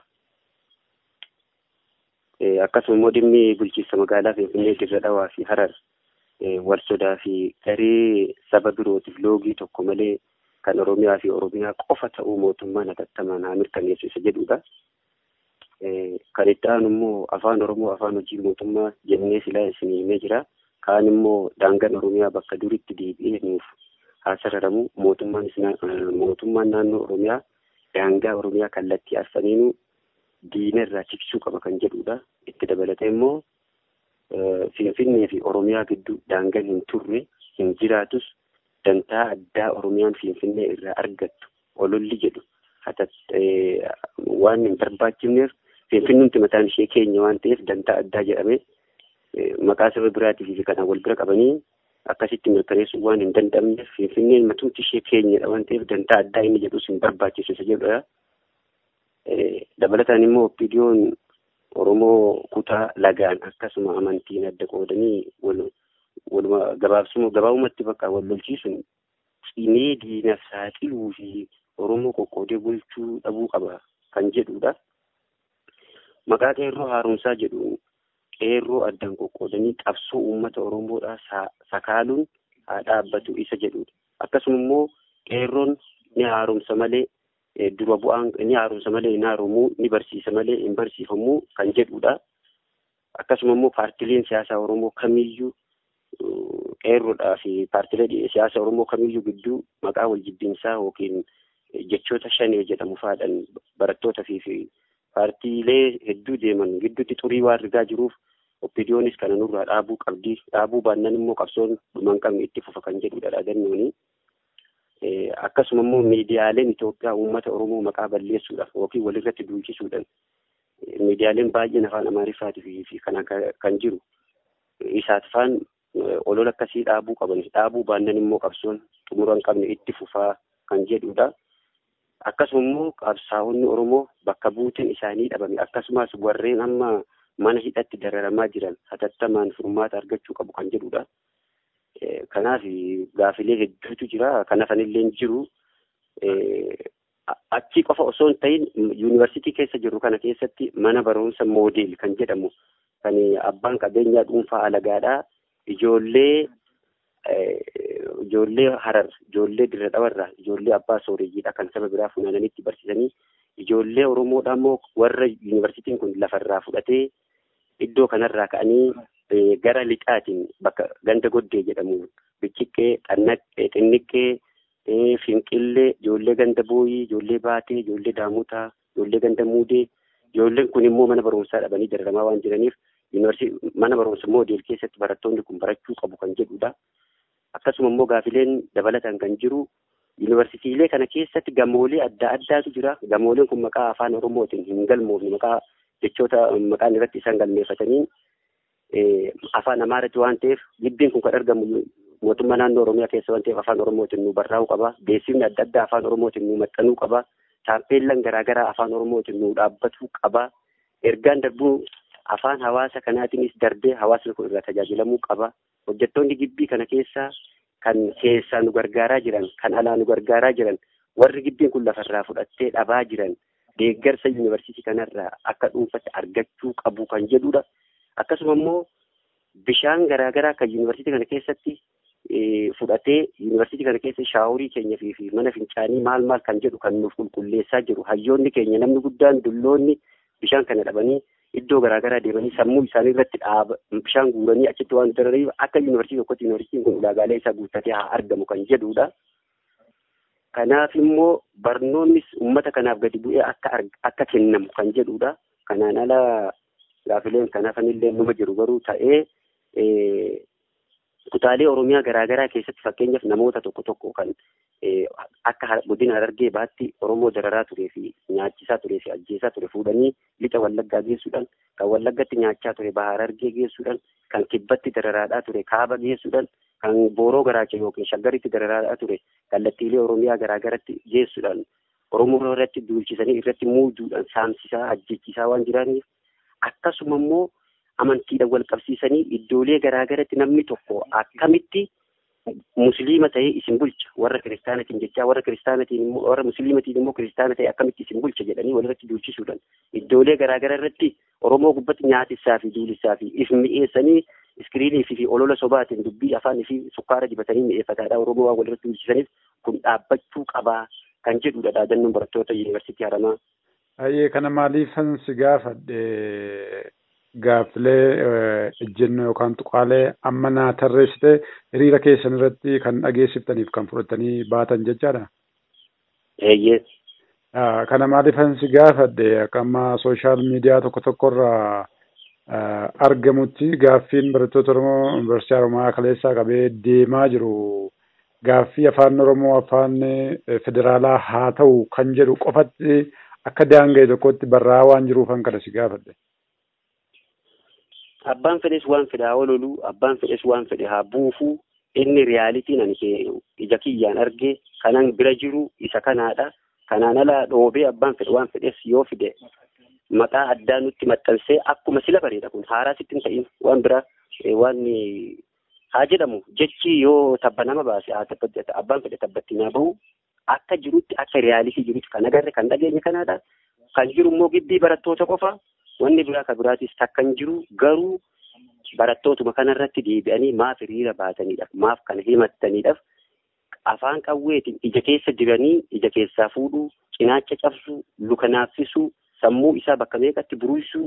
Akkasuma immoo dhimmi bulchiinsa magaalaa Finfinnee dirra dhawaa fi harar wal sodaa fi garee saba birootiif loogii tokko malee kan Oromiyaa fi Oromiyaa qofa ta'uu mootummaan hatattamaan haa mirkaneessu isa jedhudha. Kan itti aanu immoo afaan Oromoo afaan hojii mootummaa jennee silaa isin himee jira. Kaan immoo daangaan Oromiyaa bakka duritti deebi'ee nuuf haa sararamu mootummaan mootummaan naannoo Oromiyaa daangaa Oromiyaa kallattii afaniinuu diina irraa tiksuu qaba kan jedhudha. Itti dabalatee immoo Finfinnee fi Oromiyaa gidduu daangaan hin turre hin jiraatus dantaa addaa Oromiyaan Finfinnee irraa argattu ololli jedhu waan hin barbaachifneef Finfinnuun mataan ishee keenya waan ta'eef dantaa addaa jedhamee maqaa saba biraatii fi kanaan wal bira qabanii akkasitti mirkaneessuu waan hin danda'amneef Finfinneen matumti ishee keenyadha waan ta'eef dantaa addaa inni jedhus hin barbaachisu isa jedhudha. Dabalataan immoo opiidiyoon Oromoo kutaa lagaan akkasuma amantiin adda qoodanii waluma gabaabsuma gabaabumatti bakka wal lolchiisuun cimee diinaaf saaxiluu fi Oromoo qoqqoodee bulchuu dhabuu qaba kan jedhudha. Maqaa qeerroo haaromsaa jedhuun qeerroo addaan qoqqoodanii qabsoo uummata Oromoodhaa sakaaluun haa dhaabbatu isa jedhudha. Akkasuma immoo qeerroon ni haaromsa malee dura bu'aan ni haaromsa malee hin haaromuu ni barsiisa malee hin barsiifamuu kan jedhudha. Akkasuma immoo paartileen siyaasaa Oromoo kamiyyuu qeerroodhaa fi paartilee siyaasa Oromoo kamiyyuu gidduu maqaa wal jibbinsaa yookiin jechoota shanee jedhamu faadhaan barattootaa fi paartiilee hedduu deeman gidduutti xurii waan rigaa jiruuf oppidiyoonis kana nurraa dhaabuu qabdi dhaabuu baannan immoo qabsoon dhuman qabne itti fufa kan jedhudha dhaadannooni. Akkasuma immoo miidiyaaleen Itoophiyaa uummata Oromoo maqaa balleessuudhaaf yookiin walirratti duulchisuudhaan miidiyaaleen baay'een afaan Amaariffaatii fi kana kan jiru isaat faan olola akkasii dhaabuu qaban dhaabuu baannan immoo qabsoon xumura hin qabne itti fufaa kan jedhudha. Akkasuma immoo qabsaa'onni Oromoo bakka buuteen isaanii dhabame akkasumas warreen amma mana hidhatti dararamaa jiran hatattamaan furmaata argachuu qabu kan jedhudha. Kanaaf gaafilee hedduutu jira. Kan hafanillee jiru. Achi qofa osoo hin ta'in yuunivarsiitii keessa jiru kana keessatti mana barumsa moodeel kan jedhamu kan abbaan qabeenyaa dhuunfaa alagaadhaa ijoollee ijoollee harar ijoollee dirra dhawarraa ijoollee abbaa sooreyyiidha kan saba biraa funaananitti barsiisanii ijoollee oromoodha immoo warra yuunivarsiitiin kun lafarraa fudhatee iddoo kanarraa ka'anii gara lixaatiin bakka ganda goddee jedhamu bicciqqee xannaqqee xinniqqee finqillee ijoollee ganda booyii ijoollee baatee ijoollee daamutaa ijoollee ganda muudee ijoolleen kun immoo mana barumsaa dhabanii dararamaa waan jiraniif mana barumsa moodeel keessatti barattoonni kun barachuu qabu kan jedhudha. Akkasuma immoo gaafileen dabalataan kan jiru yuunivarsiitiilee kana keessatti gamoolee adda addaatu jira. Gamooleen kun maqaa afaan Oromootiin hin galmoofne maqaa jechoota maqaan irratti isaan galmeeffataniin afaan Amaaraatti waan ta'eef gibbiin kun kan argamu mootummaa naannoo Oromiyaa keessa waan ta'eef afaan Oromootiin nu barraa'uu qaba. Beeksifni adda addaa afaan Oromootiin nu maxxanuu qaba. Taappeellaan garaagaraa afaan Oromootiin nu dhaabbatuu qaba. Ergaan darbuu afaan hawaasa kanaatiinis darbee hawaasni kun irraa tajaajilamuu qaba. Hojjettoonni gibbii kana keessaa kan keessaa nu gargaaraa jiran, kan alaa nu gargaaraa jiran, warri gibbiin kun lafarraa fudhattee dhabaa jiran deeggarsa yuunivarsiitii kanarraa akka dhuunfatti argachuu qabu kan jedhudha. Akkasuma immoo bishaan garaagaraa kan yuunivarsiitii kana keessatti fudhatee yuunivarsiitii kana keessa shaaworii keenya fi mana fincaanii maal maal kan jedhu kan nuuf qulqulleessaa jiru hayyoonni keenya namni guddaan dulloonni bishaan kana dhabanii iddoo garaagaraa deemanii sammuu isaanii irratti dhaaba bishaan guuranii achitti waan daraniif akka yuunivarsiitii tokkotti yuunivarsiitiin kun ulaagaalee isaa guuttatee haa argamu kan jedhudha. Kanaaf immoo barnoonnis uummata kanaaf gadi bu'ee akka akka kennamu kan jedhudha. Kanaan ala gaafileen kanaafillee numa jiru garuu ta'ee kutaalee Oromiyaa garaagaraa keessatti fakkeenyaaf namoota tokko tokko kan akka godina Harargee baatti Oromoo dararaa turee fi nyaachisaa turee fi ajjeesaa ture fuudhanii lixa Wallaggaa geessuudhaan kan Wallaggatti nyaachaa ture Baha Harargee geessuudhaan kan Kibbatti dararaadhaa ture Kaaba geessuudhaan kan Booroo Garaacha yookiin Shaggaritti dararaadhaa ture kallattiilee Oromiyaa garaagaratti geessuudhaan Oromoo irratti duulchisanii irratti muuduudhaan saamsisaa ajjechisaa waan jiraniif akkasuma immoo amantiidhaan wal qabsiisanii iddoolee garaagaratti namni tokko akkamitti musliima ta'ee isin bulcha warra kiristaanatiin jechaa warra kiristaanatiin immoo warra musliimatiin immoo kiristaana ta'e akkamitti isin bulcha jedhanii walirratti duulchisuudhaan iddoolee garaagaraa irratti oromoo gubbatti nyaatissaa fi duulissaa fi if mi'eessanii iskiriinii fi olola sobaatiin dubbii afaanii fi sukkaara dibatanii mi'eeffataadha oromoo waan walirratti duulchisaniif kun dhaabbachuu qabaa kan jedhudha dhaadannoon barattoota yuunivarsiitii haramaa. Ayyee kana maaliifan si gaafadhe gaaffilee ejjennoo yookaan tuqaalee amma naa tarreessite hiriira keessan irratti kan dhageessiftaniif kan fudhatanii baatan jechaadha. Eeyyee. Kana maaliifan si gaafadhe akka amma sooshaal miidiyaa tokko tokkorraa argamutti gaaffiin barattoota Oromoo Yuunivarsiitii Haromayaa kaleessaa qabee deemaa jiru. Gaaffii afaan Oromoo afaan federaalaa haa ta'u kan jedhu qofatti akka daanga'e tokkotti barraa'aa waan jiruufan kana si gaafadhe. Abbaan fedhes waan fedhe haa ololu, abbaan fedhes waan fedhe haa buufu. Inni riyaalitiin ani ija kiyyaan arge kanan bira jiru isa kanaadha. Kanaan ala dhoobee abbaan fedhe waan fedhes yoo fide maqaa addaa nutti maxxansee akkuma sila bareeda kun haaraa sitti hin ta'in waan bira waan haa jedhamu jechi yoo tabba nama baase haa tabbatti abbaan fedhe tabbatti naa bahu akka jirutti akka riyaalitii jirutti kan agarre kan dhageenye kanaadha. Kan jiru immoo gibbii barattoota qofa wanni biraa kan biraatis takka hin jiru garuu barattootuma kanarratti deebi'anii maaf hiriira baatanidhaaf maaf kana himattaniidhaaf afaan qawweetiin ija keessa diranii ija keessaa fuudhuu cinaacha cabsuu luka naaffisuu sammuu isaa bakka meeqatti buruusuu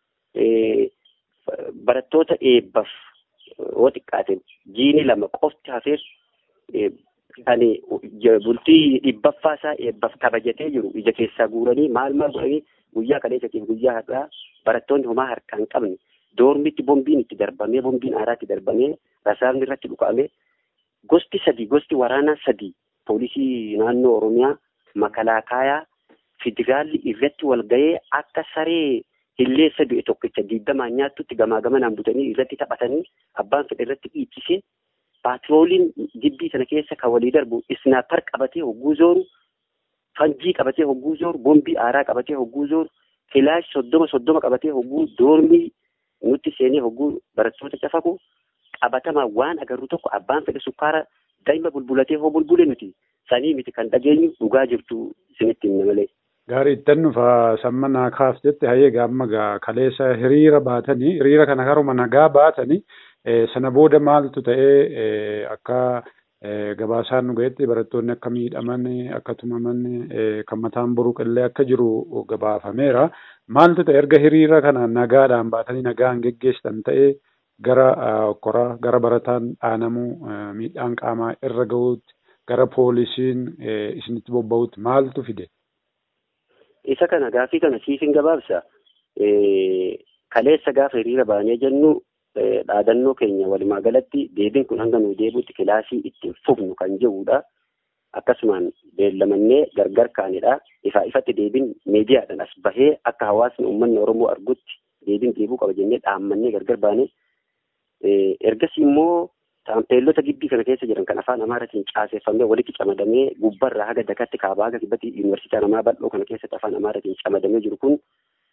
barattoota eebbaaf yoo xiqqaate jiini lama qofti hafeef kan bultii dhibbaffaa isaa eebbaaf kabajatee jiru ija keessaa guuranii maal maal godhanii guyyaa kaleessatiif guyyaa har'aa barattoonni homaa harkaa hin qabne doormitti bombiin itti darbamee bombiin aaraa itti darbamee rasaasni irratti dhukaa'amee gosti sadii gosti waraanaa sadii poolisii naannoo oromiyaa makalaakaayaa federaalli irratti wal ga'ee akka saree hilleessa du'e tokkicha diiddamaan nyaattutti gamaa gamanaan butanii irratti taphatanii abbaan fedhe irratti dhiichisee paatrooliin gibbii sana keessa kan walii darbu isnaapar qabatee hogguu zooru fanjii qabatee hogguu zooru bombii aaraa qabatee hogguu zooru filaash soddoma soddoma qabatee hogguu doormii nutti seenee hogguu barattoota cafaku qabatamaa waan agarru tokko abbaan fedhe sukkaara daa'ima bulbulatee hoo bulbule nuti sanii miti kan dhageenyu dhugaa jirtu isinitti himna malee. Gaarii ittan nufa samma naa kaaf jette hayyee gaamma gaa kaleessa hiriira baatanii hiriira kana karuma nagaa baatanii sana booda maaltu ta'ee akka gabaasaan nu ga'etti barattoonni akka miidhaman akka tumaman kan mataan buruqillee akka jiru gabaafameera. Maaltu ta'e erga hiriira kana nagaadhaan baatanii nagaan geggeessan ta'ee gara kora gara barataan dhaanamuu miidhaan qaamaa irra ga'uutti gara poolisiin isinitti bobba'uutti maaltu fide? Isa kana gaafii kana siifin gabaabsa. Kaleessa gaafa hiriira baanee jennu dhaadannoo keenya walumaa galatti deebiin kun hanga nuyi deebi'utti kilaasii ittiin fufnu kan jedhudha. Akkasumaan beellamannee gargar kaanidha. Ifaa ifatti deebiin miidiyaadhaan as bahee akka hawaasni uummanni Oromoo argutti deebiin deebi'uu qaba jennee dhaammannee gargar baanee ergasii immoo taampeellota gibbii kana keessa jiran kan afaan amaaraatiin caaseeffamee walitti camadamee gubbarraa haga dakatti kaabaa haga kibbatti yuunivarsiitii namaa bal'oo kana keessatti afaan amaaraatiin camadamee jiru kun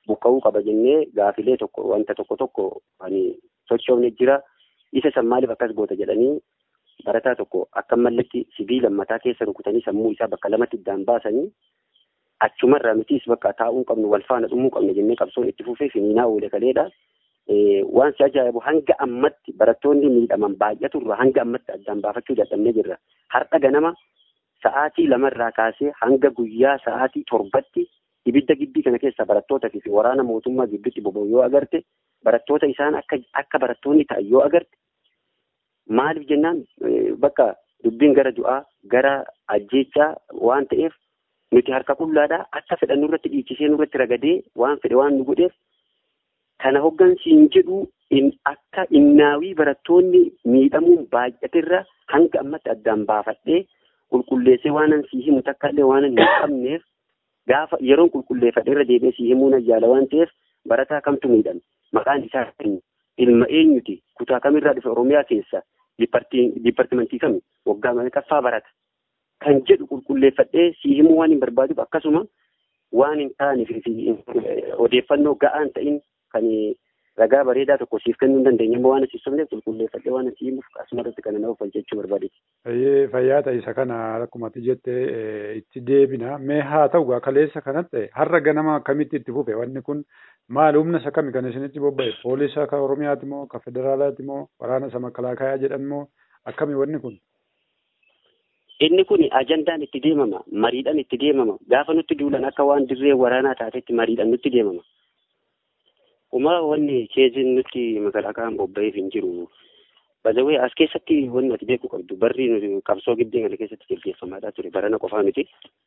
buqqa'uu qaba jennee gaafilee tokko wanta tokko tokko ani sochoofne jira isa san maaliif akkas goota jedhanii barataa tokko akka malletti sibiila mataa keessa rukutanii sammuu isaa bakka lamatti iddaan baasanii achumarraa nutis bakka taa'uu qabnu wal faana dhumuu qabne jennee qabsoon itti fufee finiinaa oole kaleedha. Waan si ajaa'ibu hanga ammatti barattoonni miidhaman baay'aturra hanga ammatti addaan baafachuu dadhabnee jirra. Har'a ganama sa'aatii lamarraa kaasee hanga guyyaa sa'aatii torbatti ibidda gibbii kana keessa barattootaa fi waraana mootummaa gidduutti boba'u yoo agarte barattoota isaan akka akka barattoonni ta'an yoo agarte maaliif jennaan bakka dubbiin gara du'aa gara ajjeechaa waan ta'eef nuti harka qullaadhaa akka fedhan nurratti dhiichisee nurratti ragadee waan fedhe waan nu godheef kana hoggansiin jedhu in akka innaawii barattoonni miidhamuun baay'atirra hanga ammatti addaan baafadhee qulqulleessee waanan sii himu takka illee waanan hin qabneef gaafa yeroon qulqulleeffadhe irra deebi'ee sii himuu nan jaala waan ta'eef barataa kamtu miidhame maqaan isaa ilma eenyuti kutaa kamirraa dhufe oromiyaa keessa diippartimentii kami waggaa meeqaffaa barata kan jedhu qulqulleeffadhee sii himuu waan hin barbaaduuf akkasuma waan hin taaneef odeeffannoo ga'aan ta'in kan ragaa bareedaa tokko siif kennuu hin dandeenye immoo waan asiif sobneef qulqulleeffadhee waan asii himuuf asumarratti kana nama falchachuu barbaade. Fayyee fayyaa ta'e isa kana akkuma ati jette itti deebina mee haa ta'u kaleessa kanatti har'a ganama akkamitti itti fufe wanni kun maal humna isa kami kan isinitti bobba'e poolisa ka oromiyaati moo ka federaalaati moo waraana isa makalaakayaa jedhan moo akkami wanni kun. Inni kun ajandaan itti deemama mariidhaan itti deemama gaafa nutti duulan akka waan dirree waraanaa taatetti mariidhaan nutti deemama. Uma wanni keeziin nutti makalaakaan bobba'eef hin jiru. Bazawee as keessatti wanni ati beekuu qabdu barri nuti qabsoo giddee kana keessatti gaggeeffamaadhaa ture barana qofaa miti.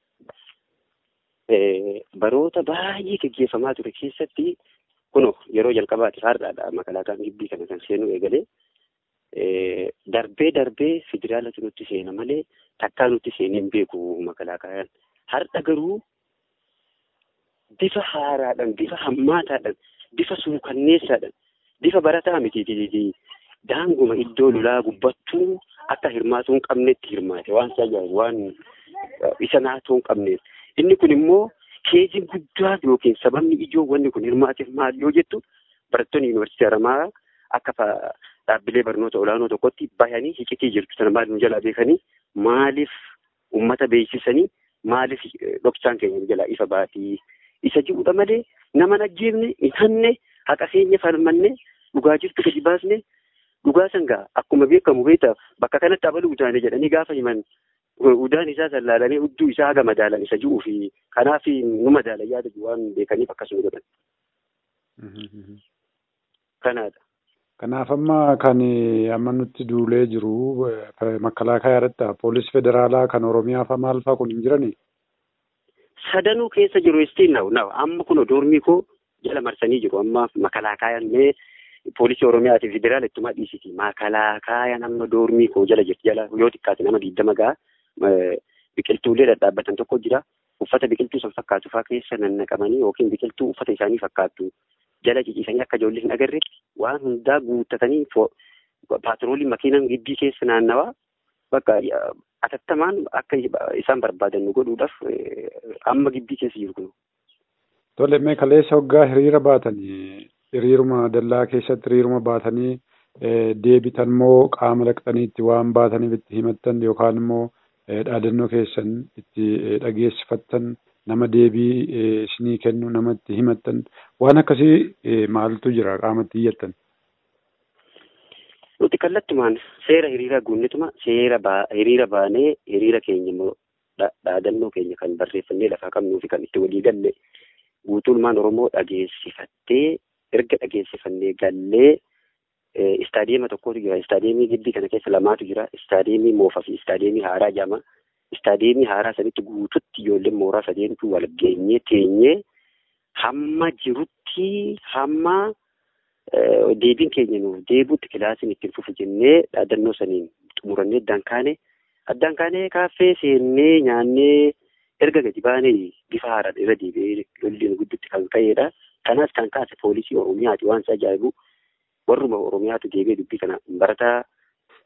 Baroota baay'ee gaggeeffamaa ture keessatti kuno yeroo jalqabaati har'aadha makalaakaan gibbii kana kan seenuu eegalee darbee darbee federaalatu nutti seena malee takkaa nutti seenee hin beeku makalaakaayaan. Har'a garuu bifa haaraadhaan bifa hammaataadhaan bifa suukanneessaadhaan bifa barataa miti daanguma iddoo lolaa gubbattuu akka hirmaatuu hin qabnetti hirmaate waan ajaa'ibu waan isa naatoo hin qabneef. Inni kun immoo keejiin guddaa yookiin sababni ijoo wanni kun hirmaateef maal yoo jettu barattoonni yuunivarsiitii Haramaa akka dhaabbilee barnoota olaanoo tokkotti bahanii hiqitii jirtu sana maal nu jalaa beekanii maaliif uummata beeksisanii maaliif dhoksaan keenya jalaa ifa baatii isa jiruudha malee nama najjeefne hin hanne haqa keenya falmanne dhugaa jirtu gadi baasne dhugaa sangaa akkuma beekamu beekta bakka kanatti abaluu utaane jedhanii gaafa himan udaan isaa sallaalanii hudduu isaa haga madaalan isa jiruu fi kanaaf nu madaalan yaada waan beekaniif akkasuma godhan. Kanaadha. Kanaaf amma kan amma nutti duulee jiru makkalaakaa irratti poolis federaalaa kan oromiyaa fa maal faa kun hin jiranii? Sadanuu keessa jiru istiin naw naw amma kun doormii koo jala marsanii jiru amma makalaakaayaan mee poolisii oromiyaa fi federaala ittuma dhiisiti makalaakaayaan amma doormii koo jala jirti jala yoo xiqqaate nama diidama gaa biqiltuulee dhadhaabbatan tokko jira uffata biqiltuu san fakkaatu faa keessa nannaqamanii yookiin biqiltuu uffata isaanii fakkaattu jala ciciisanii akka ijoollee hin agarreetti waan hundaa guuttatanii paatrooliin makiinaan gibbii keessa naannawaa bakka atattamaan akka isaan barbaadan nu godhuudhaaf amma gibbii keessa jiru kun. Tole mee kaleessa hoggaa hiriira baatanii hiriiruma dallaa keessatti hiriiruma baatanii deebitan moo qaama laqxaniitti waan baataniif itti himattan yookaan immoo dhaadannoo keessan itti dhageessifattan nama deebii isinii kennu namatti himattan waan akkasii maaltu jira qaamatti iyyattan. Nuti kallattumaan seera hiriira guunnituma seera hiriira baanee hiriira keenya immoo dhaadannoo keenya kan barreeffannee lafaa qabnuu fi kan itti walii galle guutummaan Oromoo dhageessifattee erga dhageessifannee gallee istaadiyeema tokkotu jira. Istaadiyeemii gibbii kana keessa lamaatu jira. Istaadiyeemii moofaa fi istaadiyeemii haaraa jedhama. Istaadiyeemii haaraa sanitti guututti ijoolleen mooraa sadeentu wal geenyee teenyee hamma jirutti hamma deebiin keenya nuuf deebuutti kilaasiin ittiin fufu jennee dhaadannoo saniin xumurannee addaan kaane addaan kaanee kaaffee seennee nyaannee erga gadi baanee bifa haaraan irra deebi'ee lolli guddutti kan ka'edha. Kanas kan kaase poolisii Oromiyaati waan isa ajaa'ibu warruma Oromiyaatu deebi'ee dubbii kana barataa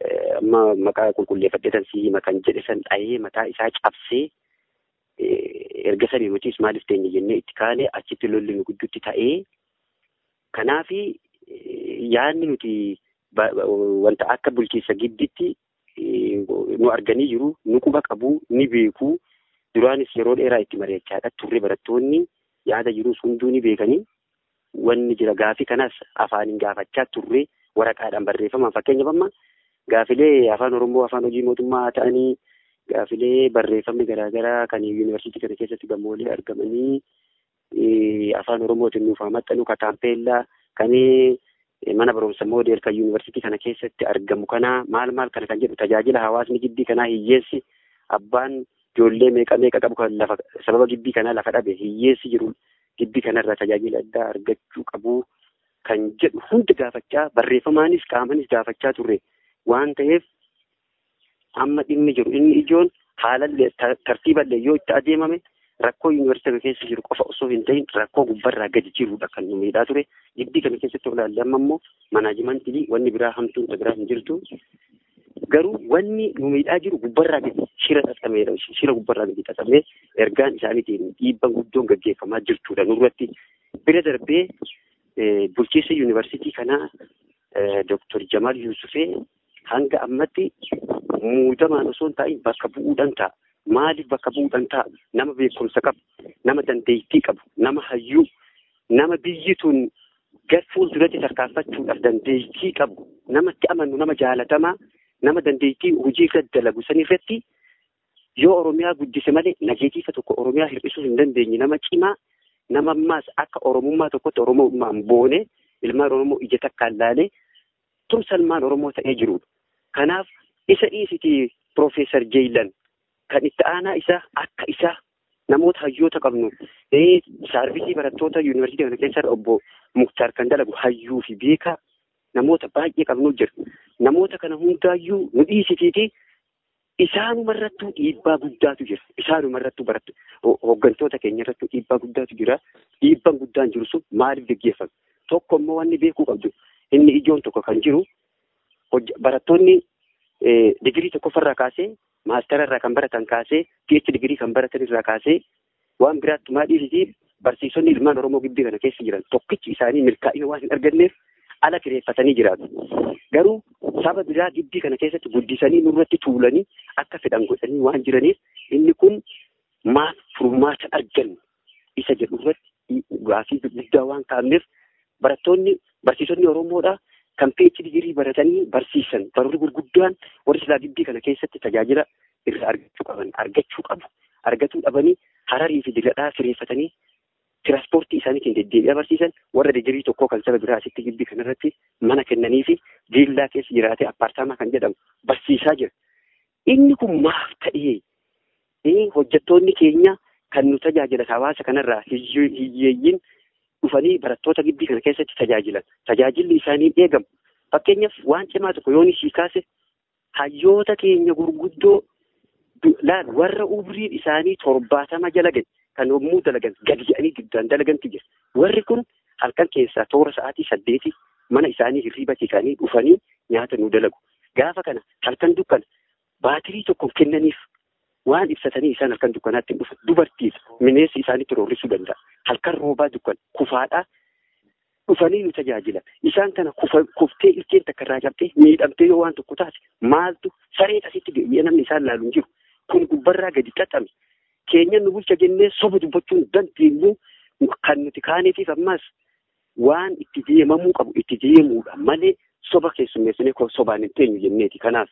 amma maqaa qulqulleeffadhee tan si hima kan jedhe san dhahee mataa isaa cabsee erga sanii nutis maaliif teenya jennee itti kaanee achitti lolli nu gidduutti ta'ee kanaafi yaadni nuti wanta akka bulchiinsa gidditti nu arganii jiru nu quba qabu ni beeku duraanis yeroo dheeraa itti mari'achaadha turre barattoonni yaada jirus hunduu ni beekanii wanni jira gaafii kanas afaaniin gaafachaa turre waraqaadhaan barreeffamaan fakkeenyaaf amma gaafilee afaan oromoo afaan hojii mootummaa ta'anii gaafilee barreeffamni garaagaraa kan yuunivarsiitii kana keessatti gammoolee argamanii afaan oromootiin nuuf maxxanu ka taampeellaa kan mana barumsa moodeel kan yuunivarsiitii kana keessatti argamu kana maal maal kana kan jedhu tajaajila hawaasni gibbii kanaa hiyyeessi abbaan ijoollee meeqa meeqa qabu kan lafa sababa gibbii kanaa lafa dhabe hiyyeessi jiru gibbii kanarraa tajaajila addaa argachuu qabu kan jedhu hundi gaafachaa barreeffamaanis qaamanis gaafachaa turre waan ta'eef amma dhimmi jiru inni ijoon haalallee tartiiballee yoo itti adeemame rakkoo yuunivarsiitii keessa jiru qofa osoo hin ta'in rakkoo gubbarraa gadi jirudha kan nu miidhaa ture gibbii kana keessatti olaalle amma immoo manaajimantii wanni biraa hamtuun biraa hin jirtu garuu wanni nu miidhaa jiru gubbarraa gadi shira xaxameedha shira gubbarraa gadi xaxamee ergaan isaaniitiin dhiibban guddoon gaggeeffamaa jirtudha nurratti bira darbee bulchiinsa yuunivarsiitii kanaa Dr. Jamal Yusufee hanga ammatti muudamaan osoo hin taa'in bakka bu'uudhaan ta'a. Maaliif bakka bu'uudhaan ta'a? Nama beekumsa qabu, nama dandeettii qabu, nama hayyuu, nama biyyi tun gar fuulduratti tarkaanfachuudhaaf dandeettii qabu, namatti amannu, nama jaalatamaa, nama dandeettii hojii irra dalagu sanirratti yoo Oromiyaa guddise malee nageetiifa tokko Oromiyaa hir'isuu hin dandeenye nama cimaa nama ammaas akka Oromummaa tokkotti Oromummaan boone ilmaan Oromoo ija takkaan laalee tumsalmaan Oromoo ta'ee jirudha. Kanaaf isa dhiisiti Piroofeesar Jeeyilan kan itti aanaa isaa akka isaa namoota hayyoota qabnu saarvisii barattoota yuunivarsiitii kana keessa obbo Muktaar kan dalagu hayyuu fi beekaa namoota baay'ee qabnu jira. Namoota kana hundaayyuu nu dhiisitiiti isaanumarrattuu dhiibbaa guddaatu jira. Isaanumarrattuu barattu hooggantoota keenya irrattuu dhiibbaa guddaatu jira. Dhiibbaan guddaan jiru sun maaliif geggeeffame? Tokko immoo wanni beekuu qabdu inni ijoon tokko kan jiru barattoonni digirii tokkoffarraa kaasee maastara irraa kan baratan kaasee PhD digirii kan baratan irraa kaasee waan biraatti maadhiisiti barsiisonni ilmaan Oromoo gibbii kana keessa jiran tokkichi isaanii milkaa'ina waan hin arganneef ala kireeffatanii jiraatu. Garuu saba biraa gibbii kana keessatti guddisanii nurratti tuulanii akka fedhan godhanii waan jiraniif inni kun maaf furmaata argannu isa jedhu irratti gaafii guddaa waan kaa'amneef barattoonni barsiisonni Oromoodhaa kan PhD digirii baratanii barsiisan baroonni gurguddaan warri silaa gibbii kana keessatti tajaajila irraa argachuu qaban argachuu qabu argatuu dhabanii hararii fi digadhaa fireeffatanii tiraanspoortii isaaniitiin deddeebi'aa barsiisan warra digirii tokkoo kan saba biraa asitti gibbii kanarratti mana kennanii fi viillaa keessa jiraatee appaartaamaa kan jedhamu barsiisaa jira. Inni kun maaf ta'ee hojjettoonni keenya kan nu tajaajilan hawaasa kanarraa hiyyeeyyiin dhufanii barattoota gibbii kana keessatti tajaajilan tajaajilli isaanii eegamu fakkeenyaaf waan cimaa tokko yoon ishii kaase hayyoota keenya gurguddoo laal warra umriin isaanii torbaatama jala gadi kan yommuu dalagan gadi jedhanii giddaan dalagantu jira warri kun halkan keessaa toora sa'aatii saddeeti mana isaanii hirriiba isaanii dhufanii nyaata nu dalagu gaafa kana halkan dukkana baatirii tokko kennaniif waan ibsatanii isaan halkan dukkanaatti dhufa dubartiif mineessi isaanitti roorrisuu danda'a halkan roobaa dukkan kufaadhaa dhufanii nu tajaajila isaan kana kuftee ilkeen takka irraa cabtee miidhamtee yoo waan tokko taate maaltu saree asitti deebi'ee namni isaan laalu hin jiru kun gubbarraa gadi xaxame keenya nu bulcha jennee soba dubbachuu hin dandeenyu kan nuti kaaneetiif ammas waan itti deemamuu qabu itti deemuudha malee soba keessummeessinee sobaan hin teenyu jenneeti kanaaf.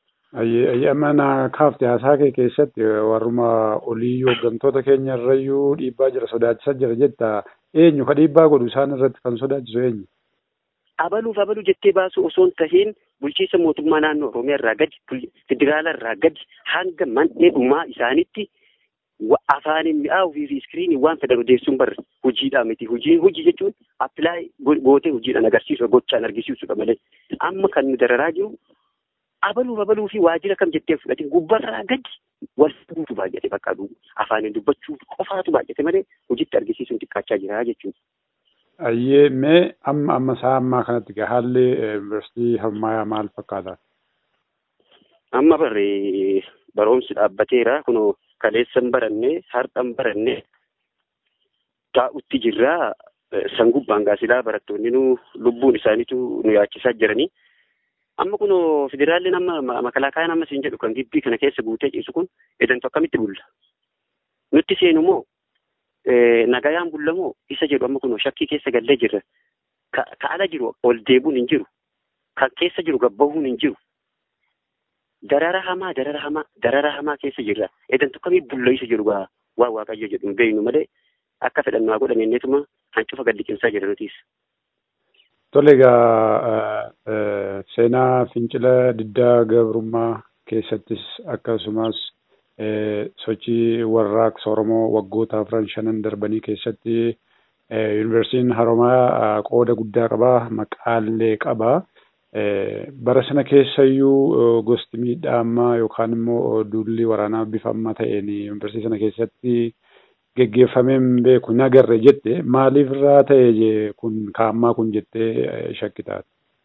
Amma na kaafte haasaa kee keessatti warruma olii hooggantoota keenya irrayyuu dhiibbaa jira sodaachisaa jira jetta eenyu ka dhiibbaa godhu isaan irratti kan sodaachisu eenyu? Abaluuf abaluu jettee baasuu osoo hin tahiin bulchiinsa mootummaa naannoo Oromiyaa irraa gadi federaala irraa gadi hanga man'ee dhumaa isaanitti afaaniin mi'aawuu fi iskiriinii waan fedhan odeessuun barre hojiidhaa miti hojii hojii jechuun appilaay gootee hojiidhaan agarsiisu gochaan argisiisudha malee amma kan nu dararaa jiru abaluuf abaluu fi waajjira kam jettee fudhatin gubbarraa gadi wal fuudhu baay'ate bakka afaaniin dubbachuu qofaatu baay'ate malee hojiitti argisiisuun xiqqaachaa jira jechuudha. Ayyee mee amma amma isaa ammaa kanatti gaa haalli yuunivarsiitii Harmaayaa maal fakkaata? Amma barree barumsi dhaabbateera kunoo kaleessan barannee har'an barannee taa'utti jirraa san gubbaan gaasilaa barattoonni nu lubbuun isaaniitu nu yaachisaa jiranii. Amma kun federaalli amma makalaakaayaan amma siin jedhu kan gibbii kana keessa guutee ciisu kun edantu akkamitti bulla? Nutti seenu moo nagayaan bulla moo isa jedhu amma kun shakkii keessa gallee jirra. Ka ala jiru ol deebuun hin jiru. Kan keessa jiru gabbahuun hin jiru. Darara hamaa darara hamaa darara hamaa keessa jirra. Edantu akkamii bulla isa jedhu waa waaqayyo jedhu hin beeknu malee akka fedhannu haa godhan inneetuma hancufa gad liqimsaa jira nutis. Tole egaa seenaa fincila diddaa gabrummaa keessattis akkasumas sochii warraaqsa Oromoo waggoota afran shanan darbanii keessatti yuunivarsiitiin Haromayaa qooda guddaa qabaa maqaallee qabaa. Bara sana keessayyuu gosti miidhaa ammaa yookaan immoo duulli waraanaa bifa ammaa ta'een yuunivarsiitii sana keessatti geggeeffameen beeku hin agarre jette maaliif irraa ta'e kun kaammaa kun jettee shakkitaat.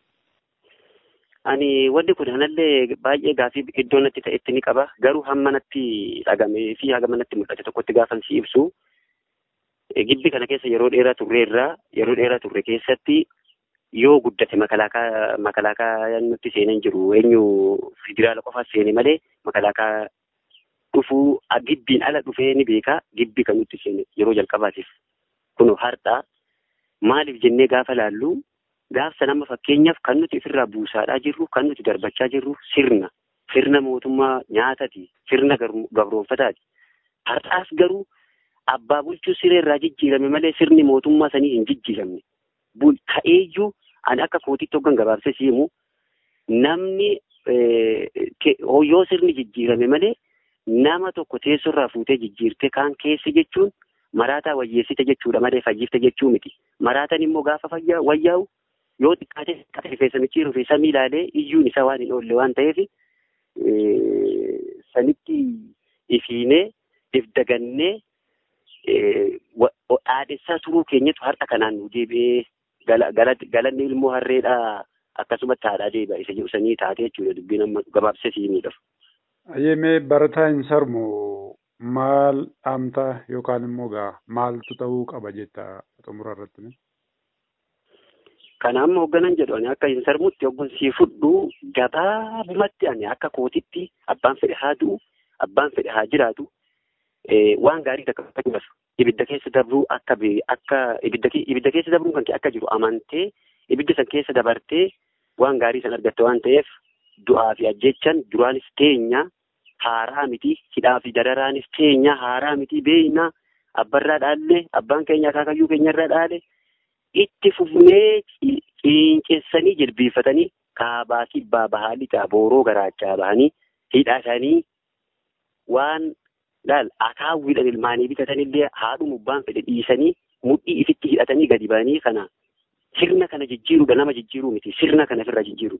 Ani wanti kun anallee baay'ee gaafii iddoo natti ta'etti ni qaba garuu hamma natti dhagamee fi hamma natti mul'ate tokkotti gaafan si ibsu gibbi kana keessa yeroo dheeraa turreerraa yeroo dheeraa turre keessatti yoo guddate makalaakaa makalaakaa nutti seenan jiru eenyu federaala qofaas seene malee makalaakaa dhufuu gibbiin ala dhufee ni beekaa gibbi kan nutti seene yeroo jalqabaatiif kun har'aa maaliif jennee gaafa laallu gaafsa nama fakkeenyaaf kan nuti ofirraa buusaadhaa jirru kan nuti darbachaa jirru sirna sirna mootummaa nyaatati sirna gabroonfataati har'aas garuu abbaa bulchuu sireerraa jijjiirame malee sirni mootummaa sanii hin jijjiiramne ka'eeyyuu ani akka kootitti hoggan gabaabsee siimu namni yoo sirni jijjiirame malee nama tokko teessorraa fuutee jijjiirte kaan keessa jechuun maraataa wayyeessite jechuudha malee fayyifte jechuu miti. Maraataan immoo gaafa fayyaa wayyaa'u yoo xiqqaate xiqqaate rifeensa micciiruu fi samii ilaalee iyyuun isaa waan hin oolle waan ta'eef sanitti ifiinee if dagannee dhaadessaa turuu keenyatu har'a kanaan nu deebi'ee galanni ilmoo harreedhaa akkasumatti haadhaa deebi'a isa jedhu sanii taatee jechuudha dubbiin amma gabaabsee siimiidhaaf. Ayyemee barataa hin sarmu maal dhaamta yookaan immoo gaa maaltu ta'uu qaba jetta xumura irratti? Kana amma hoogganan jedhu ani akka hin sarmutti hoggun sii fudhu gabaabumatti ani akka kootitti abbaan fedhe haa du'u abbaan fedhe haa jiraatu waan gaarii takka fakkeenyaaf ibidda keessa dabruu akka akka ibidda ibidda keessa dabruu kan akka jiru amantee ibidda san keessa dabartee waan gaarii san argatte waan ta'eef du'aa fi ajjechan duraanis teenya haaraa miti hidhaa fi dararaanis teenya haaraa miti beeyna abbarraa dhaalle abbaan keenya akaakayyuu keenyarraa dhaale itti fufnee ciinceessanii jilbiifatanii kaabaa kibbaa bahaa lixaa booroo garaachaa bahanii hidhatanii waan laal akaawwiidhaan ilmaanii bitatanillee haadhuma abbaan fedhe dhiisanii mudhii ifitti hidhatanii gadi ba'anii kana sirna kana jijjiiruudha nama jijjiiruu miti sirna kana ofirraa jijjiiru.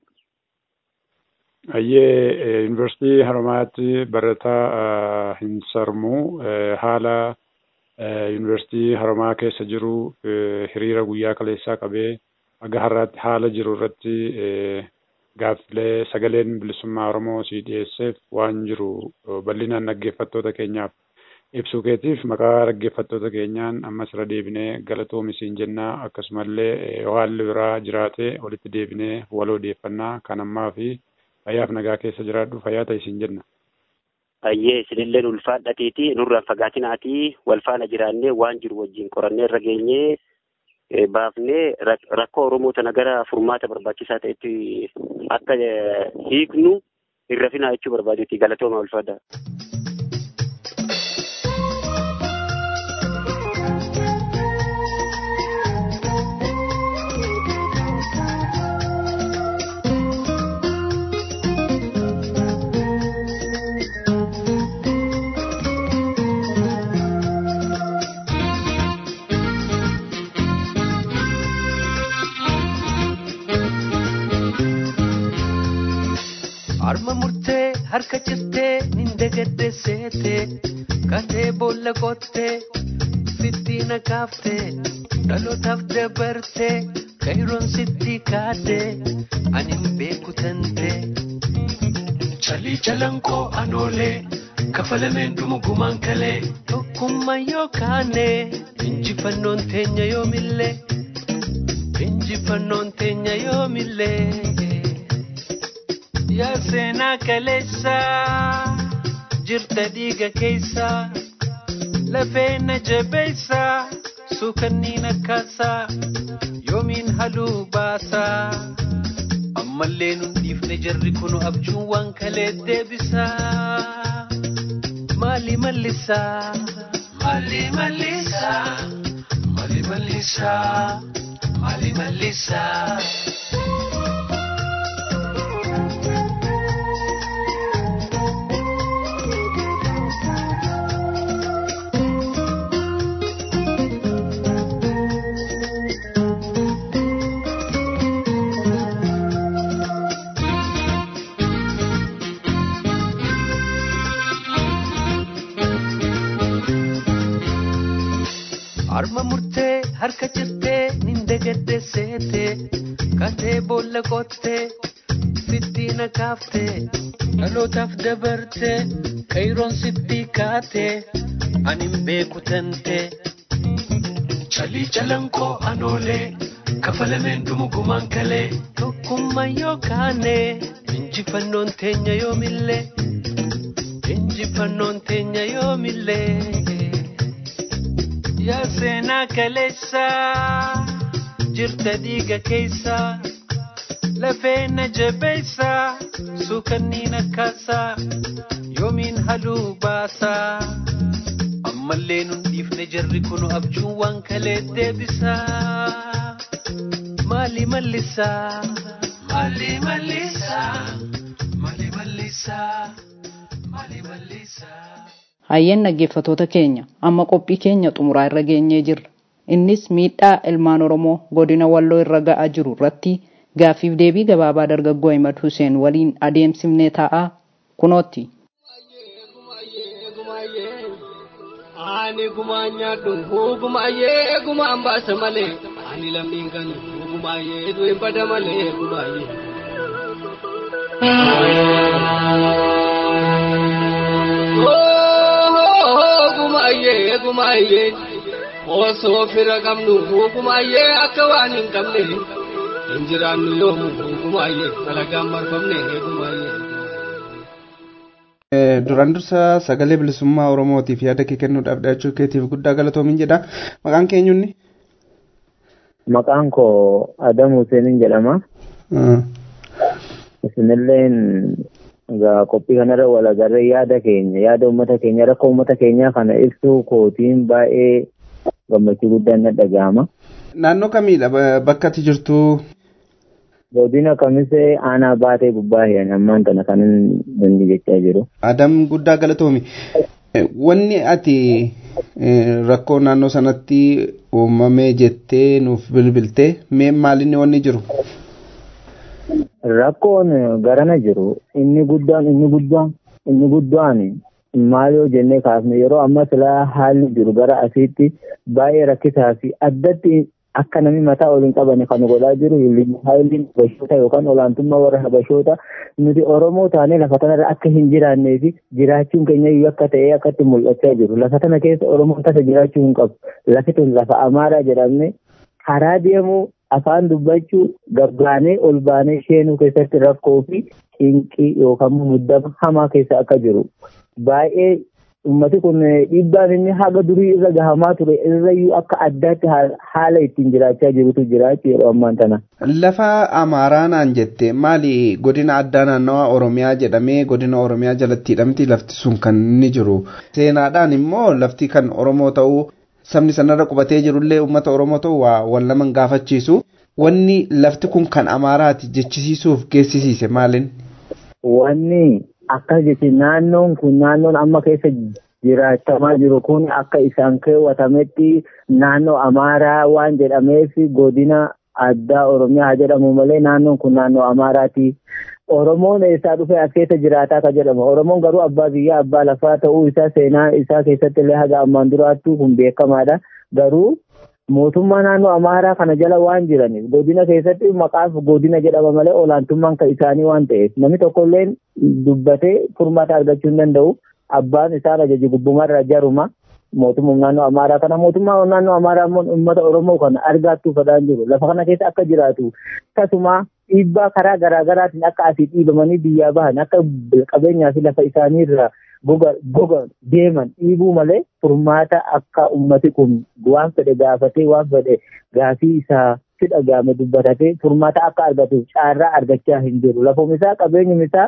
Ayyee yuunivarsiitii Haromayaatti barataa hin sarmu haala yuunivarsiitii Haromayaa keessa jiru hiriira guyyaa kaleessaa qabee aga har'aatti haala jiru irratti gaaffilee sagaleen bilisummaa Oromoo si dhiyeesseef waan jiru bal'inaan dhaggeeffattoota keenyaaf ibsuu keetiif maqaa dhaggeeffattoota keenyaan ammas irra deebinee galatoomisii jennaa akkasumallee haalli biraa jiraate walitti deebinee wal odeeffannaa kan ammaa fi fayyaaf nagaa keessa jiraadhu fayyaa ta'isiin jenna. Ayyee isinilleen ulfaadhateeti nurraan fagaatinaati wal faana jiraannee waan jiru wajjin qorannee irra geenyee baafnee rakkoo Oromoo tana gara furmaata barbaachisaa ta'etti akka hiiknu irra finaa jechuu barbaadeeti galatooma ulfaadha. Harma murtee harka cirtee ninda gadde seetee katee boolla qottee sitti nakaaftee dhalootaaf dabartee kayroon sitti kaadee ani hin beeku tantee. Calii jalankoo anoolee kafalameen dhumu gumaan kalee tokkummaa yoo kaane injifannoon teenya yoomillee injifannoon teenya yoomillee yaa seenaa kaleessa jirta dhiiga keessa lafee na jabeessa suukanniin akkaasaa yoomiin haluu baasaa ammallee nun dhiifne jarri kunu abjuun waan kalee deebisaa maali mallisaa maali mallisaa maali mallisaa maali mallisaa. Harma murtee harka cirtee nindagadde seete katee boolla qottee sittiina kaaftee dhalootaaf dabartee qayroon sitti kaatee anin beeku tantee calii calankoo anoolee kafalameen dhumu gumaan kalee tokkummaa yoo kaane injifannoon teenya yoomillee injifannoon teenya yoomillee. yaa seenaa kaleessa jirta dhiiga keessa lafee na jabeessa suukanniin akkaasaa yoomiin haluu baasaa ammallee nun dhiifne jarri kunu abjuun waan kalee deebisaa maali mallisaa maali mallisaa maali mallisaa maali mallisaa. Hayyeen dhaggeeffatoota keenya amma qophii keenya xumuraa irra geenyee jirra. Innis miidhaa ilmaan Oromoo godina Walloo irra ga'aa jiru irratti gaaffiif deebii gabaabaa dargaggoo Ahmad Hussein waliin adeemsifnee taa'aa kunootti. Ani gumaa nyaadhu gumaayyee gumaan baasa malee ani lammiin kan gumaayyee du'in bada malee gumaayyee. Gumaayyee gumaayyee osoo fira qabnu gumaayyee akka waan hin qabne hin jiraannu yoomu gumaayyee alagaan marfamne gumaayyee. Duraan dursa sagalee bilisummaa Oromootiif yaada kee kennuudhaaf dhiyaachuu keetiif guddaa galatoomin jedha. Maqaan keenyunni? Maqaan koo Adam Hussein jedhama. Isinilleen egaa qophii kanarra wal agarree yaada keenya yaada uummata keenya rakkoo uummata keenyaa kana ibsuu kootiin baay'ee gammachuu guddaan na dhaga'ama. Naannoo kamiidha bakka ati jirtu? Godina kamisee aanaa baatee gubbaa hin ammaan kana kan inni jechaa jiru. Adam guddaa galatoomi. Wanni ati rakkoo naannoo sanatti uumamee jettee nuuf bilbiltee mee maalinni wanni jiru? Rakkoon garana jiru inni guddaan inni guddaan inni guddaan maal yoo jennee kaasne yeroo amma silaa haalli jiru gara asiitti baay'ee rakkisaa fi addatti akka namni mataa ol hin qabane kan godhaa jiru haalli habashoota yookaan olaantummaa warra habashoota nuti Oromoo taanee lafa kanarra akka hin jiraannee fi jiraachuun keenya iyyuu akka ta'ee akkatti mul'achaa jiru lafa kana keessa Oromoon tasa jiraachuu hin qabu lafi tun lafa Amaaraa jedhamne karaa deemuu afaan dubbachuu gabbaanee ol baanee sheenuu keessatti rakkoo fi cinqii yookaan muddama hamaa keessa akka jiru baay'ee ummati kun dhiibbaan inni haga durii irra gahamaa ture irrayyuu akka addaatti haala ittiin jiraachaa jirutu jiraachuu yeroo ammaan tana. Lafa Amaaraa naan jette maali godina addaa naannawaa Oromiyaa jedhamee godina Oromiyaa jalatti hidhamti lafti sun kan inni jiru. Seenaadhaan immoo lafti kan Oromoo ta'uu sabni sanarra qubatee jirullee uummata Oromoo ta'uu waa wal naman gaafachiisu. Wanni lafti kun kan Amaaraati jechisiisuuf geessisiise maalin? Wanni akkas jechi naannoon kun naannoon amma keessa jiraachamaa jiru kun akka isaan keewwatametti naannoo Amaaraa waan jedhameef godina addaa Oromiyaa haa jedhamu malee naannoon kun naannoo Amaaraati. Oromoon eessaa dhufee as keessa jiraataa ka jedhamu. Oromoon garuu abbaa biyyaa abbaa lafaa ta'uu isaa seenaa isaa keessatti illee haga ammaan duraattuu kun beekamaadha. Garuu mootummaa naannoo Amaaraa kana jala waan jiraniif godina keessatti maqaaf godina jedhama malee olaantummaan kan isaanii waan ta'eef namni tokkollee dubbatee furmaata argachuu hin danda'u. abbaan isaan ajaji gubbumarra jaruma mootummaa naannoo amaaraa kana mootummaa naannoo amaaraa immoo uummata oromoo kana argaattuu fadhaan jiru lafa kana keessa akka jiraatu akkasuma dhiibbaa karaa garaagaraatiin akka asii dhiibamanii biyyaa bahan akka qabeenyaa fi lafa isaaniirra goga deeman dhiibuu malee furmaata akka ummati kun waan fedhe gaafatee waan fedhe gaafii isaa si dhagaame dubbatatee furmaata akka argatuuf caarraa argachaa hin jiru lafum isaa qabeenyum isaa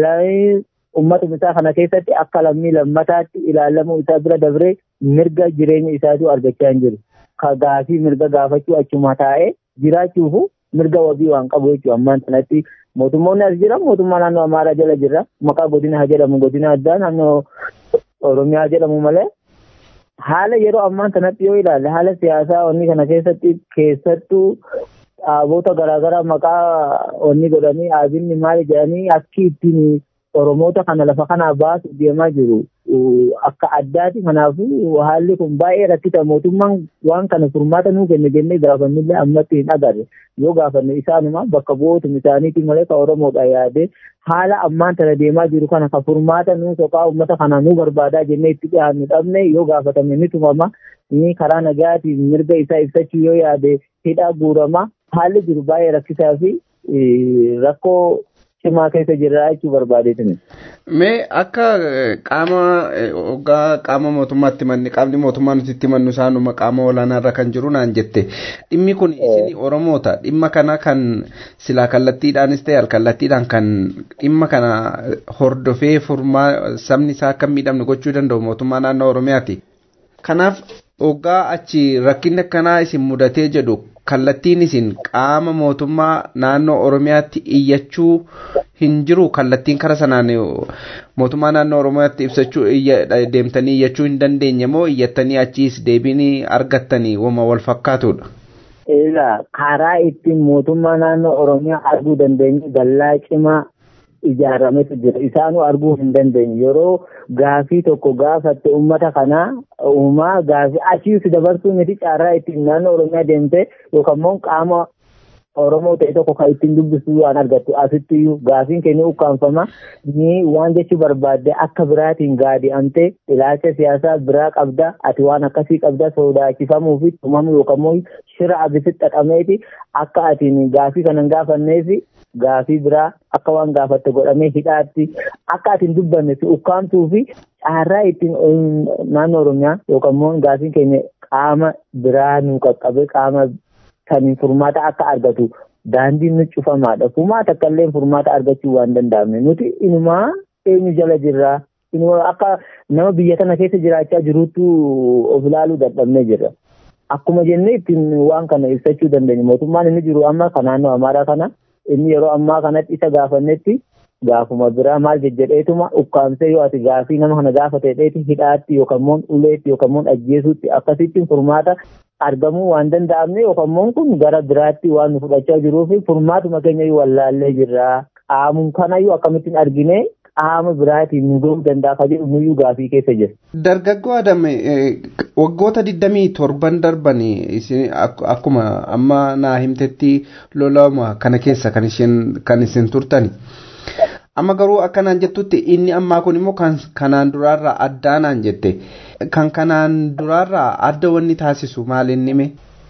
ummatum isaa kana keessatti akka lammii lammataatti ilaalamuu isaa bira dabree mirga jireenya isaatu argachaa hin jiru. Ka gaafii mirga gaafachuu achuma taa'ee jiraachuufu mirga wabii waan qabu jechuudha ammaan sanatti mootummoonni as jira mootummaa naannoo amaaraa jala jira maqaa godina haa jedhamu godina addaa naannoo oromiyaa jedhamu malee haala yeroo ammaan sanatti yoo ilaalle haala siyaasaa onni kana keessatti keessattuu dhaabota garaagaraa maqaa onni godhanii aabinni maali jedhanii akki ittiin oromoota kana lafa kanaa baasuuf deemaa jiru akka addaati kanaafuu haalli kun baay'ee rakkisa mootummaan waan kana furmaata nuu kenne jennee gaafannillee ammatti hin agarre yoo gaafanne isaanuma bakka bu'ootum isaaniiti malee ka oromoodha yaade haala ammaan tana deemaa jiru kana ka furmaata nuu soqaa uummata kana nuu barbaadaa jennee itti dhiyaannu dhabne yoo gaafatame ni tumama ni karaa nagaatiin mirga isaa ibsachuu yoo yaade hidhaa guurama haalli jiru baay'ee rakkisaa fi rakkoo cimaa keessa jirra jechuu barbaadeetini. Mee akka qaama hoggaa qaama mootummaatti manni qaamni mootummaa nuti itti mannu isaanuma qaama olaanaarra kan jiru naan jette dhimmi kun isin oromoota dhimma kana kan silaa kallattiidhaanis ta'e alkallattiidhaan kan dhimma kana hordofee furmaa sabni isaa akka miidhamne gochuu danda'u mootummaa naannoo oromiyaati. Kanaaf hoggaa achi rakkinni akkanaa isin mudatee jedhu kallattiin isin qaama mootummaa naannoo oromiyaatti iyyachuu hin jiru kallattiin kara sanaan mootummaa naannoo oromiyaatti ibsachuu deemtanii iyyachuu hin dandeenye moo iyyattanii achiis deebii argattanii wama wal fakkaatudha. Egaa karaa ittiin mootummaa naannoo oromiyaa arguu dandeenye dallaa cimaa ijaarametu jira isaanuu arguu hin dandeenye yeroo gaafii tokko gaafatte ummata kanaa uumaa gaafii achiis dabarsuu miti caarraa ittiin naannoo oromiyaa deemte yookaan immoo qaama oromoo ta'e tokko kan ittiin dubbisu waan argattu asittiyyuu gaafiin keenya ukkaanfama ni waan jechuu barbaadde akka biraatiin gaadi'amte ilaalcha siyaasaa biraa qabda ati waan akkasii qabda sodaachifamuu fi tumamuu yookaan immoo shira abisitti xaxameeti akka atiin gaafii kanan gaafanneefi gaafii biraa akka waan gaafatte godhamee hidhaatti akka ati hin dubbanne si ukkaamtuu fi caarraa ittiin naannoo oromiyaa yookaan immoo gaafiin keenya qaama biraa nu qaqqabe qaama kan furmaata akka argatu daandiin nu cufamaadha. Furmaata akkallee furmaata argachuu waan danda'amne nuti inumaa eenyu jala jirraa akka nama biyya kana keessa jiraachaa jiruutti of ilaaluu dadhabnee jirra. Akkuma jennee ittiin waan kana ibsachuu dandeenya. Mootummaan inni jiru amma kan naannoo Amaaraa kana inni yeroo ammaa kanatti isa gaafannetti gaafuma biraa maal jejjedheetuma ukkaamsee yoo ati gaafii nama kana gaafateedheeti hidhaatti yookaan immoo uleetti yookaan immoo ajjeesuutti akkasittiin furmaata argamuu waan danda'amne yookaan immoo kun gara biraatti waan nu fudhachaa jiruu fi furmaatuma keenya wallaallee jirra. Qaamuun kanayyuu akkamittiin argine qaama biraatiin nu gahuu danda'a kan jedhu nuyyuu gaafii keessa jira. Dargaggoo Adame waggoota digdamii torban darban isin akkuma amma naa himtetti lolama kana keessa kan isin kan isin turtani. Amma garuu akkanaan jettutti inni ammaa kun immoo kan kanaan duraarraa addaa naan jette. Kan kanaan duraarraa adda wanni taasisu maal inni mee?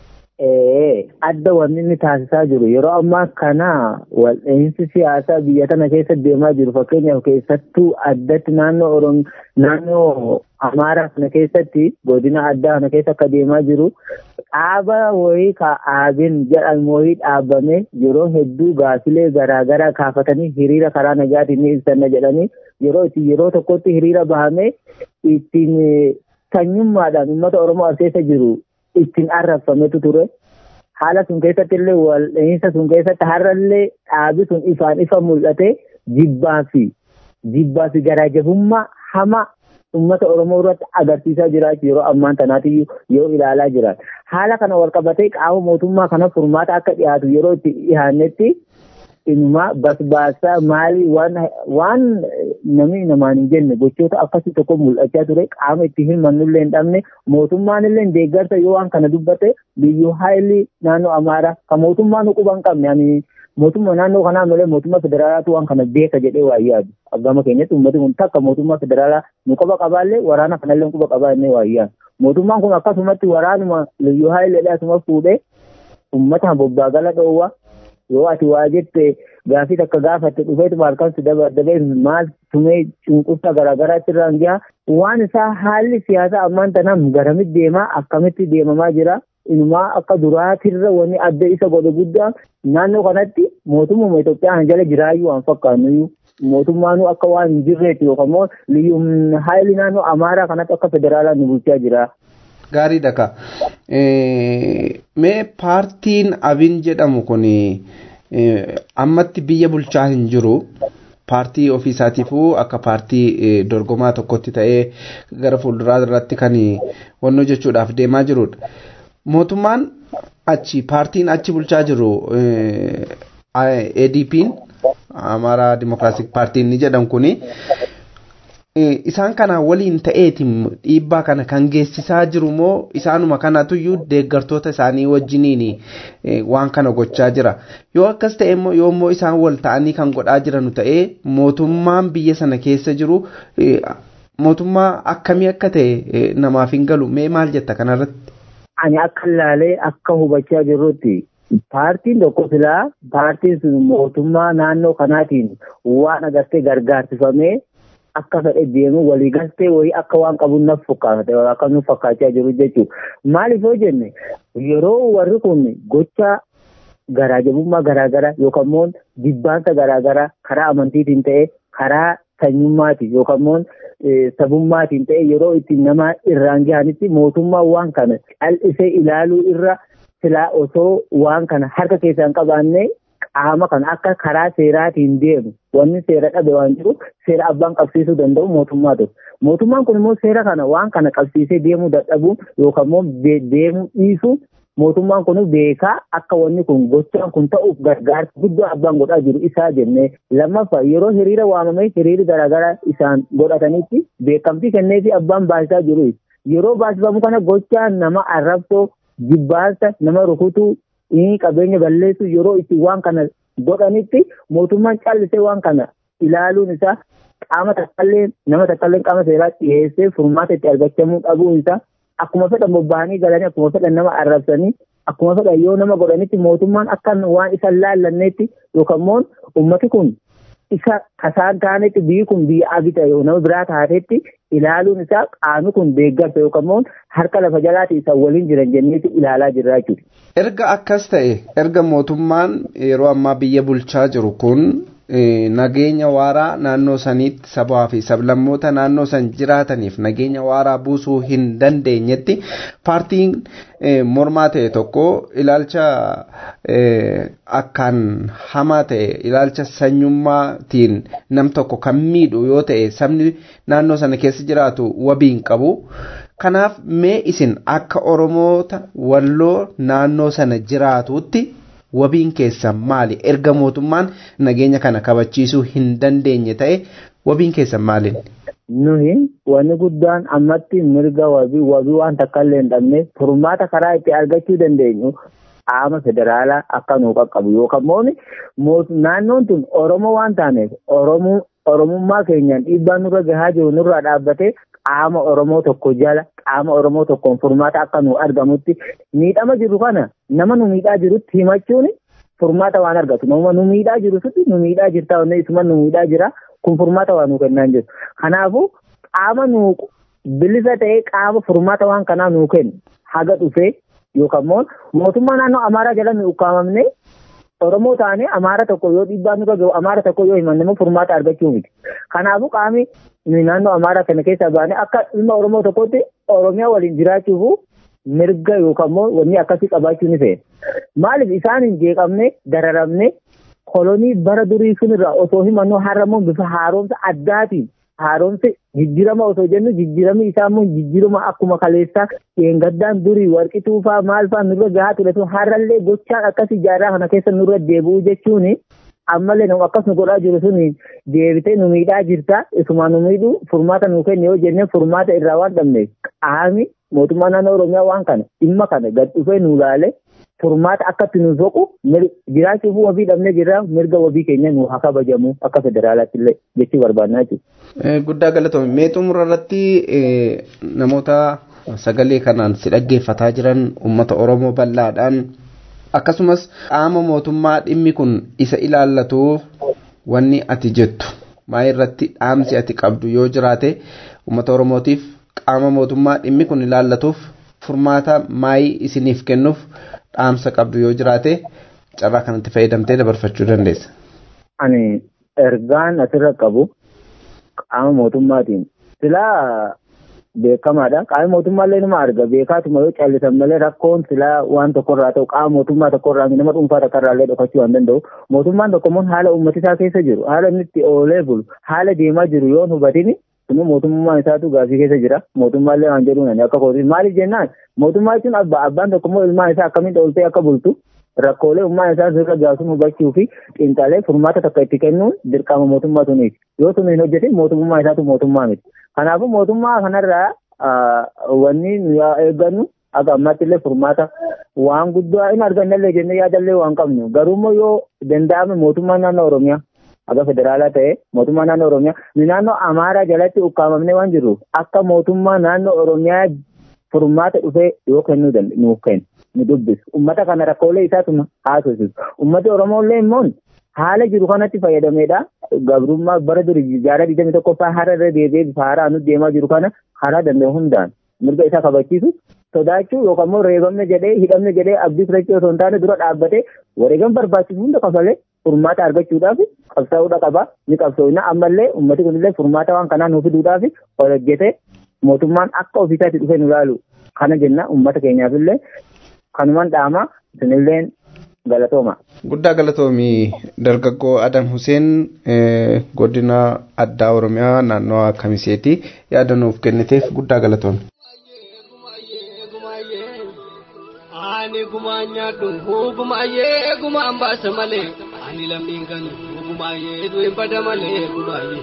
adda wanni inni taasisaa jiru yeroo ammaa kana wal'aansi siyaasaa biyya kana keessa deemaa jiru fakkeenyaaf keessattuu addatti naannoo orom naannoo amaaraa kana keessatti godina addaa kana keessa akka deemaa jiru dhaaba wayii ka aabin jedhamu wayii dhaabame yeroo hedduu gaafilee garaagaraa kaafatanii hiriira karaa nagaatiin ni ibsanna jedhanii yeroo itti yeroo tokkotti hiriira bahame ittiin sanyummaadhaan uummata oromoo as keessa jiru ittiin arrabsametu ture. Haala sun keessatti illee wal'iinsa sun keessatti har'allee dhaabi sun ifaan ifa mul'ate jibbaa fi jibbaa fi garaajabummaa hama uummata Oromoo irratti agarsiisaa jiraachuu yeroo ammaan tanaatti yoo ilaalaa jiran. Haala kana wal qabatee qaama mootummaa kana furmaata akka dhiyaatu yeroo itti dhiyaannetti inumaa basbaasaa maalii waan waan namni namaan hin jenne gochoota akkasii tokko mul'achaa ture qaama itti himannullee hin dhabne mootummaan illee deeggarsa yoo waan kana dubbate biyyoo haayilii naannoo amaaraa kan mootummaan quba hin qabne ani mootummaa naannoo kanaa malee mootummaa federaalaatu waan kana beeka jedhee waa yaadu aggama keenyatti uummati kun takka mootummaa federaalaa nu quba qabaallee waraana kanallee quba qabaa jennee waa yaadu mootummaan kun akkasumatti waraanuma liyyuu haayileedhaa asuma fuudhee uummata bobbaagala dhoowwa yoo ati waa jette gaafii takka gaafatte dhufeetu maalkan si dabee maal tumee cunqursa garaagaraatti irraan gaha waan isaa haalli siyaasaa ammaan tanaan garamitti deemaa akkamitti deemamaa jira inumaa akka duraatirra wanni adda isa godhe guddaa naannoo kanatti mootummaa Itoophiyaa jala jiraayyuu waan fakkaannuyyuu mootummaanuu akka waan hin jirreetti yookaan immoo liyyuun haayili naannoo Amaaraa kanatti akka federaalaa nu bulchaa jira. Gaarii dhaka. Mee paartiin abin jedhamu kun ammatti biyya bulchaa hin jiru. Paartii ofiisaatiifuu akka paartii dorgomaa tokkotti ta'ee gara fuulduraa irratti kan wannoo jechuudhaaf deemaa jirudha. Mootummaan achi paartiin achi bulchaa jiru ADP'n Amaaraa Dimookiraasik Paartiin ni jedhamu kuni isaan kana waliin ta'eetiin dhiibbaa kana kan geessisaa jiru moo isaanuma kanatuyyuu deeggartoota isaanii wajjiniin waan kana gochaa jira yoo akkas ta'e immoo yoo immoo isaan wal ta'anii kan godhaa jiranu ta'ee mootummaan biyya sana keessa jiru mootummaa akkamii akka ta'e namaaf hin galu mee maal jetta kanarratti. Ani akka ilaalee akka hubachaa jirrutti paartiin tokko silaa paartiin sun mootummaa naannoo kanaatiin waan agartee gargaarsifamee akka fedhe deemu walii galtee wayii akka waan qabu naf fakkaate akka nuuf fakkaachaa jiru jechuudha. Maaliif yoo jenne yeroo warri kun gocha garaajabummaa garaagaraa yookaan immoo jibbaansa garaagaraa karaa amantiitiin ta'e karaa sanyummaatiin yookaan immoo sabummaatiin ta'e yeroo itti nama irraan gahanitti mootummaa waan kana cal'isee ilaaluu irra silaa osoo waan kana harka keessaan qabaannee qaama kana akka karaa seeraatiin deemu wanni seera dhabe waan jiru seera abbaan qabsiisuu danda'u mootummaa ture. Mootummaan kun immoo seera kana waan kana qabsiisee deemuu dadhabuun yookaan immoo deemuu dhiisuun mootummaan kun beekaa akka wanni kun gochaan kun ta'uuf gargaarsa guddaa abbaan godhaa jiru isaa jennee lammaffaa yeroo hiriira waamamee hiriirri garaagaraa isaan godhatanitti beekamtii kenneefi abbaan baasisaa jiru yeroo baasifamu kana gochaan nama arrabsoo jibbaansa nama rukutuu qabeenya balleessu yeroo itti waan kana godhanitti mootummaan callisee waan kana ilaaluun isaa qaama takkaallee nama takkaallee qaama seeraatti dhiyeessee furmaata itti argachamuu dhabuun isaa akkuma fedhan bobba'anii galanii akkuma fedhan nama arrabsanii akkuma fedhan yoo nama godhanitti mootummaan akka waan isa laallanneetti yookaan immoo ummati kun isa kasaan taanetti biyyi kun biyya abita yoo nama biraa taatetti ilaaluun isaa qaami kun deeggarsa yookaan immoo harka lafa jalaati isa waliin jiran jenneetti ilaalaa jirra jechuudha. Erga akkas ta'e erga mootummaan yeroo ammaa biyya bulchaa jiru kun nageenya waaraa naannoo saniitti sabaa fi sablammoota naannoo san jiraataniif nageenya waaraa buusuu hin dandeenyetti paartiin mormaa ta'e tokko ilaalcha akkaan hamaa ta'e ilaalcha sanyummaatiin nam tokko kan miidhu yoo ta'e sabni naannoo sana keessa jiraatu wabiin qabu. Kanaaf mee isin akka Oromoota walloo naannoo sana jiraatutti wabiin keessan maali? Erga mootummaan nageenya kana kabachiisuu hin dandeenye ta'e wabiin keessan maali? Nuyi wanni guddaan ammatti mirga wabii wabii waan takka illee hin dhabne furmaata karaa itti argachuu dandeenyu qaama federaalaa akka nuu qaqqabu yookaan immoo naannoon tun Oromoo waan taaneef Oromummaa keenyaan dhiibbaa nurra gahaa jiru nurraa dhaabbatee qaama Oromoo tokko jala qaama Oromoo tokkoon furmaata akka nu argamutti miidhama jiru kana nama nu miidhaa jirutti himachuun furmaata waan argatu nama nu miidhaa jiru sutti nu miidhaa jirta wanne isuma nu miidhaa jira kun furmaata waan nu kennaa jiru kanaafuu qaama nu bilisa ta'ee qaama furmaata waan kanaa nu kennu haga dhufee yookaan immoo mootummaa naannoo Amaaraa jala nu ukkaamamne Oromoo taane Amaara tokko yoo dhiibbaa nurra gahu Amaara tokko yoo himanne immoo furmaata argachuu miti. Kanaafuu qaamni naannoo Amaaraa kana keessa baane akka dhimma Oromoo tokkotti Oromiyaa waliin jiraachuuf mirga yookaan immoo wanni akkasii qabaachuu ni fe'e. Maaliif isaan hin jeeqamne dararamne kolonii bara durii sunirraa osoo himannu har'ammoo bifa haaromsa addaatiin haaromsi jijjiirama osoo jennu jijjiiramni isaa immoo jijjiirama akkuma kaleessaa dheengaddaan durii warqituu fa'aa maal fa'aa nurra gahaa ture sun har'allee gochaan akkasii jaarraa kana keessa nurra deebi'uu jechuun ammallee nama akkas nu godhaa jiru sun deebitee nu miidhaa jirta isuma nu miidhu furmaata nu kenna yoo jennee furmaata irraa waan dhabneef qaami mootummaa naannoo oromiyaa waan kana dhimma kana gad dhufee nu ilaale furmaata akkatti nu soqu jiraachuuf wabii dhabnee jirra mirga wabii keenya nu haa kabajamu akka federaalaatti illee jechuu barbaadnaa jechuudha. Guddaa galatoome mee xumura irratti namoota sagalee kanaan si dhaggeeffataa jiran uummata Oromoo bal'aadhaan akkasumas qaama mootummaa dhimmi kun isa ilaallatuuf wanni ati jettu maa irratti dhaamsi ati qabdu yoo jiraate uummata Oromootiif qaama mootummaa dhimmi kun ilaallatuuf furmaata maayii isiniif kennuuf dhaamsa qabdu yoo jiraate carraa kanatti fayyadamtee dabarfachuu dandeessa. Ani ergaan asirra qabu qaama mootummaatiin silaa beekamaadha. Qaama mootummaallee nama arga beekaatuma yoo callisan malee rakkoon silaa waan tokkorraa ta'u qaama mootummaa tokkorraa nama dhuunfaa takkarraallee dhokachuu waan danda'u. Mootummaan tokko immoo haala uummatisaa keessa jiru haala inni itti oolee bulu haala deemaa jiru yoo hubatini Kun mootummaa isaatu gaafii keessa jira. Mootummaallee waan jedhuun ani akka kooti. Maaliif jennaan mootummaa jechuun abbaa abbaan tokko immoo ilmaan isaa akkamitti ooltee akka bultu rakkoolee ummaa isaa sirra gaasuun hubachuu fi xiinxalee furmaata takka itti kennuun dirqama mootummaa suniiti. Yoo sun hin hojjetin mootummaa isaatu mootummaa miti. Kanaafuu mootummaa kanarraa wanni nu eeggannu akka ammaatti illee furmaata waan guddaa hin argannallee jennee yaadallee waan qabnu. Garuummoo yoo danda'ame mootummaa naannoo Oromiyaa akka federaalaa ta'e mootummaa naannoo Oromiyaa nu naannoo Amaaraa jalatti ukkaamamnee waan jirruuf akka mootummaa naannoo Oromiyaa furmaata dhufee yoo kennuu danda'e nuuf kennu nu dubbisu ummata kana rakkoolee isaatuma haasofsiisu ummati Oromooillee immoo haala jiru kanatti fayyadameedha gabrummaa bara durii jaara digdami tokkoffaa hara irra deebi'ee bifa haaraa nuti deemaa jiru kana karaa danda'e hundaan mirga isaa kabachiisu sodaachuu yookaan immoo reebamne jedhee hidhamne jedhee abdii fudhachuu osoo hin taane dura dhaabbatee wareegama barbaachisu hunda kafalee furmaata argachuudhaaf qabsaa'uudha qaba ni qabsoofna ammallee ummati kunillee furmaata waan kanaa nuuf fiduudhaaf ol hojjetee mootummaan akka ofiisaatti dhufee nu ilaalu kana jenna ummata keenyaafillee kanumaan dhaama isinilleen galatooma. Guddaa galatoomi dargaggoo Adam Huseen godina addaa Oromiyaa naannoo Kamiseeti yaada nuuf kenniteef guddaa galatoomi. ani gumaan nyaadhu gumaayee gumaan baasa malee ani lammiin kan gumaayee du'e bada malee gumaayee.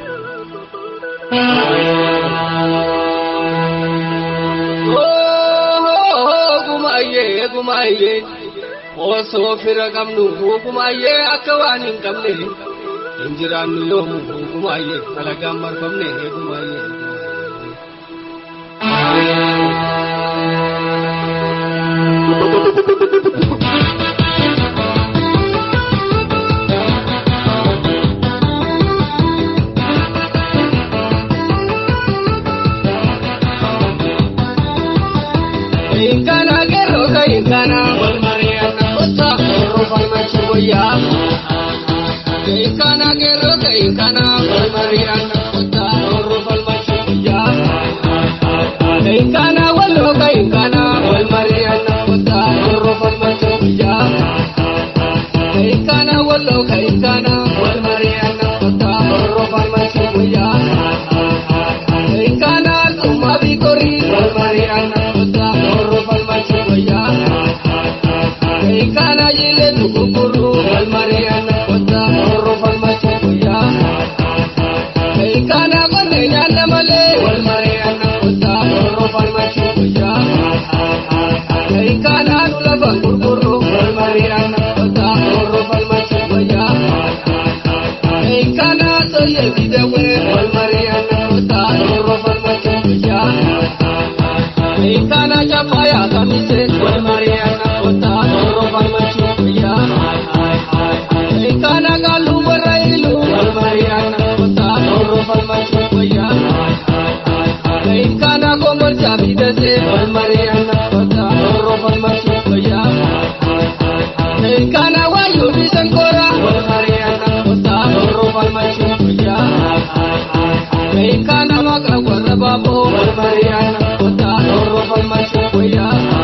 Gumaayee gumaayee osoo fira qabnu gumaayee akka waan hin qabne hin jiraannu yoomu gumaayee alagaan marfamne gumaayee. Inkana gero ka inkana wal mariana kota oro farmachi boya. Inkana gero ka inkana wal mariana kota oro farmachi boya. Inkana walo ka inkana wal mariana kota oro farmachi boya. Inkana walo ka inkana wal mariana kota oro farmachi boya. Inkana tuma bikori wal mariana kota oro farmachi boya. Inkana yile tukukuru wal mariana kota oro farmachi boya. Inkana kone nyana male wal mariana kota oro farmachi boya. Inkana nula bangurkuru wal mariana kota oro farmachi boya. Inkana soye videwe wal mariana kota oro farmachi boya. Inkana chapaya kamise wal mariana kota oro farmachi boya. Inkana galu barailu wal mariana kota oro farmachi boya. Inkana komor chabidase wal mariana kota oro farmachi boya. Inkana wayu bisankora wal mariana kota oro farmachi boya. Inkana maka warra babo wal mariana kota oro farmachi boya.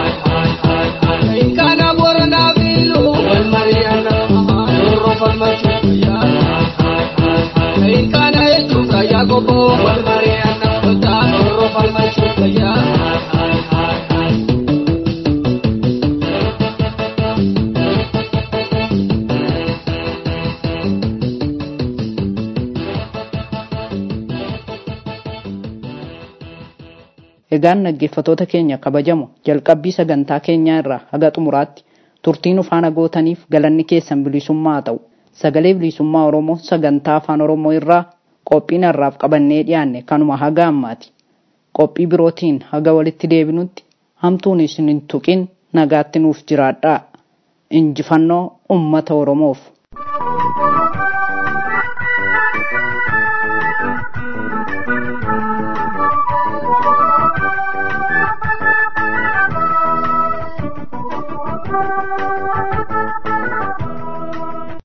Inkana borona bilu wal mariana oro farmachi boya. Inkana echuka yagobo wal mariana kota oro farmachi boya. Egaan dhaggeeffattoota keenya kabajamoo jalqabbii sagantaa keenyaa irraa haga xumuraatti turtiin ufaana gootaniif galanni keessan bilisummaa ta'u sagalee bilisummaa oromoo sagantaa afaan oromoo irraa qophiin har'aaf qabannee dhiyaanne kanuma haga ammaati qophii birootiin haga walitti deebinutti hamtuun isin hin tuqin nagaatti nuuf jiraadhaa injifannoo ummata oromoof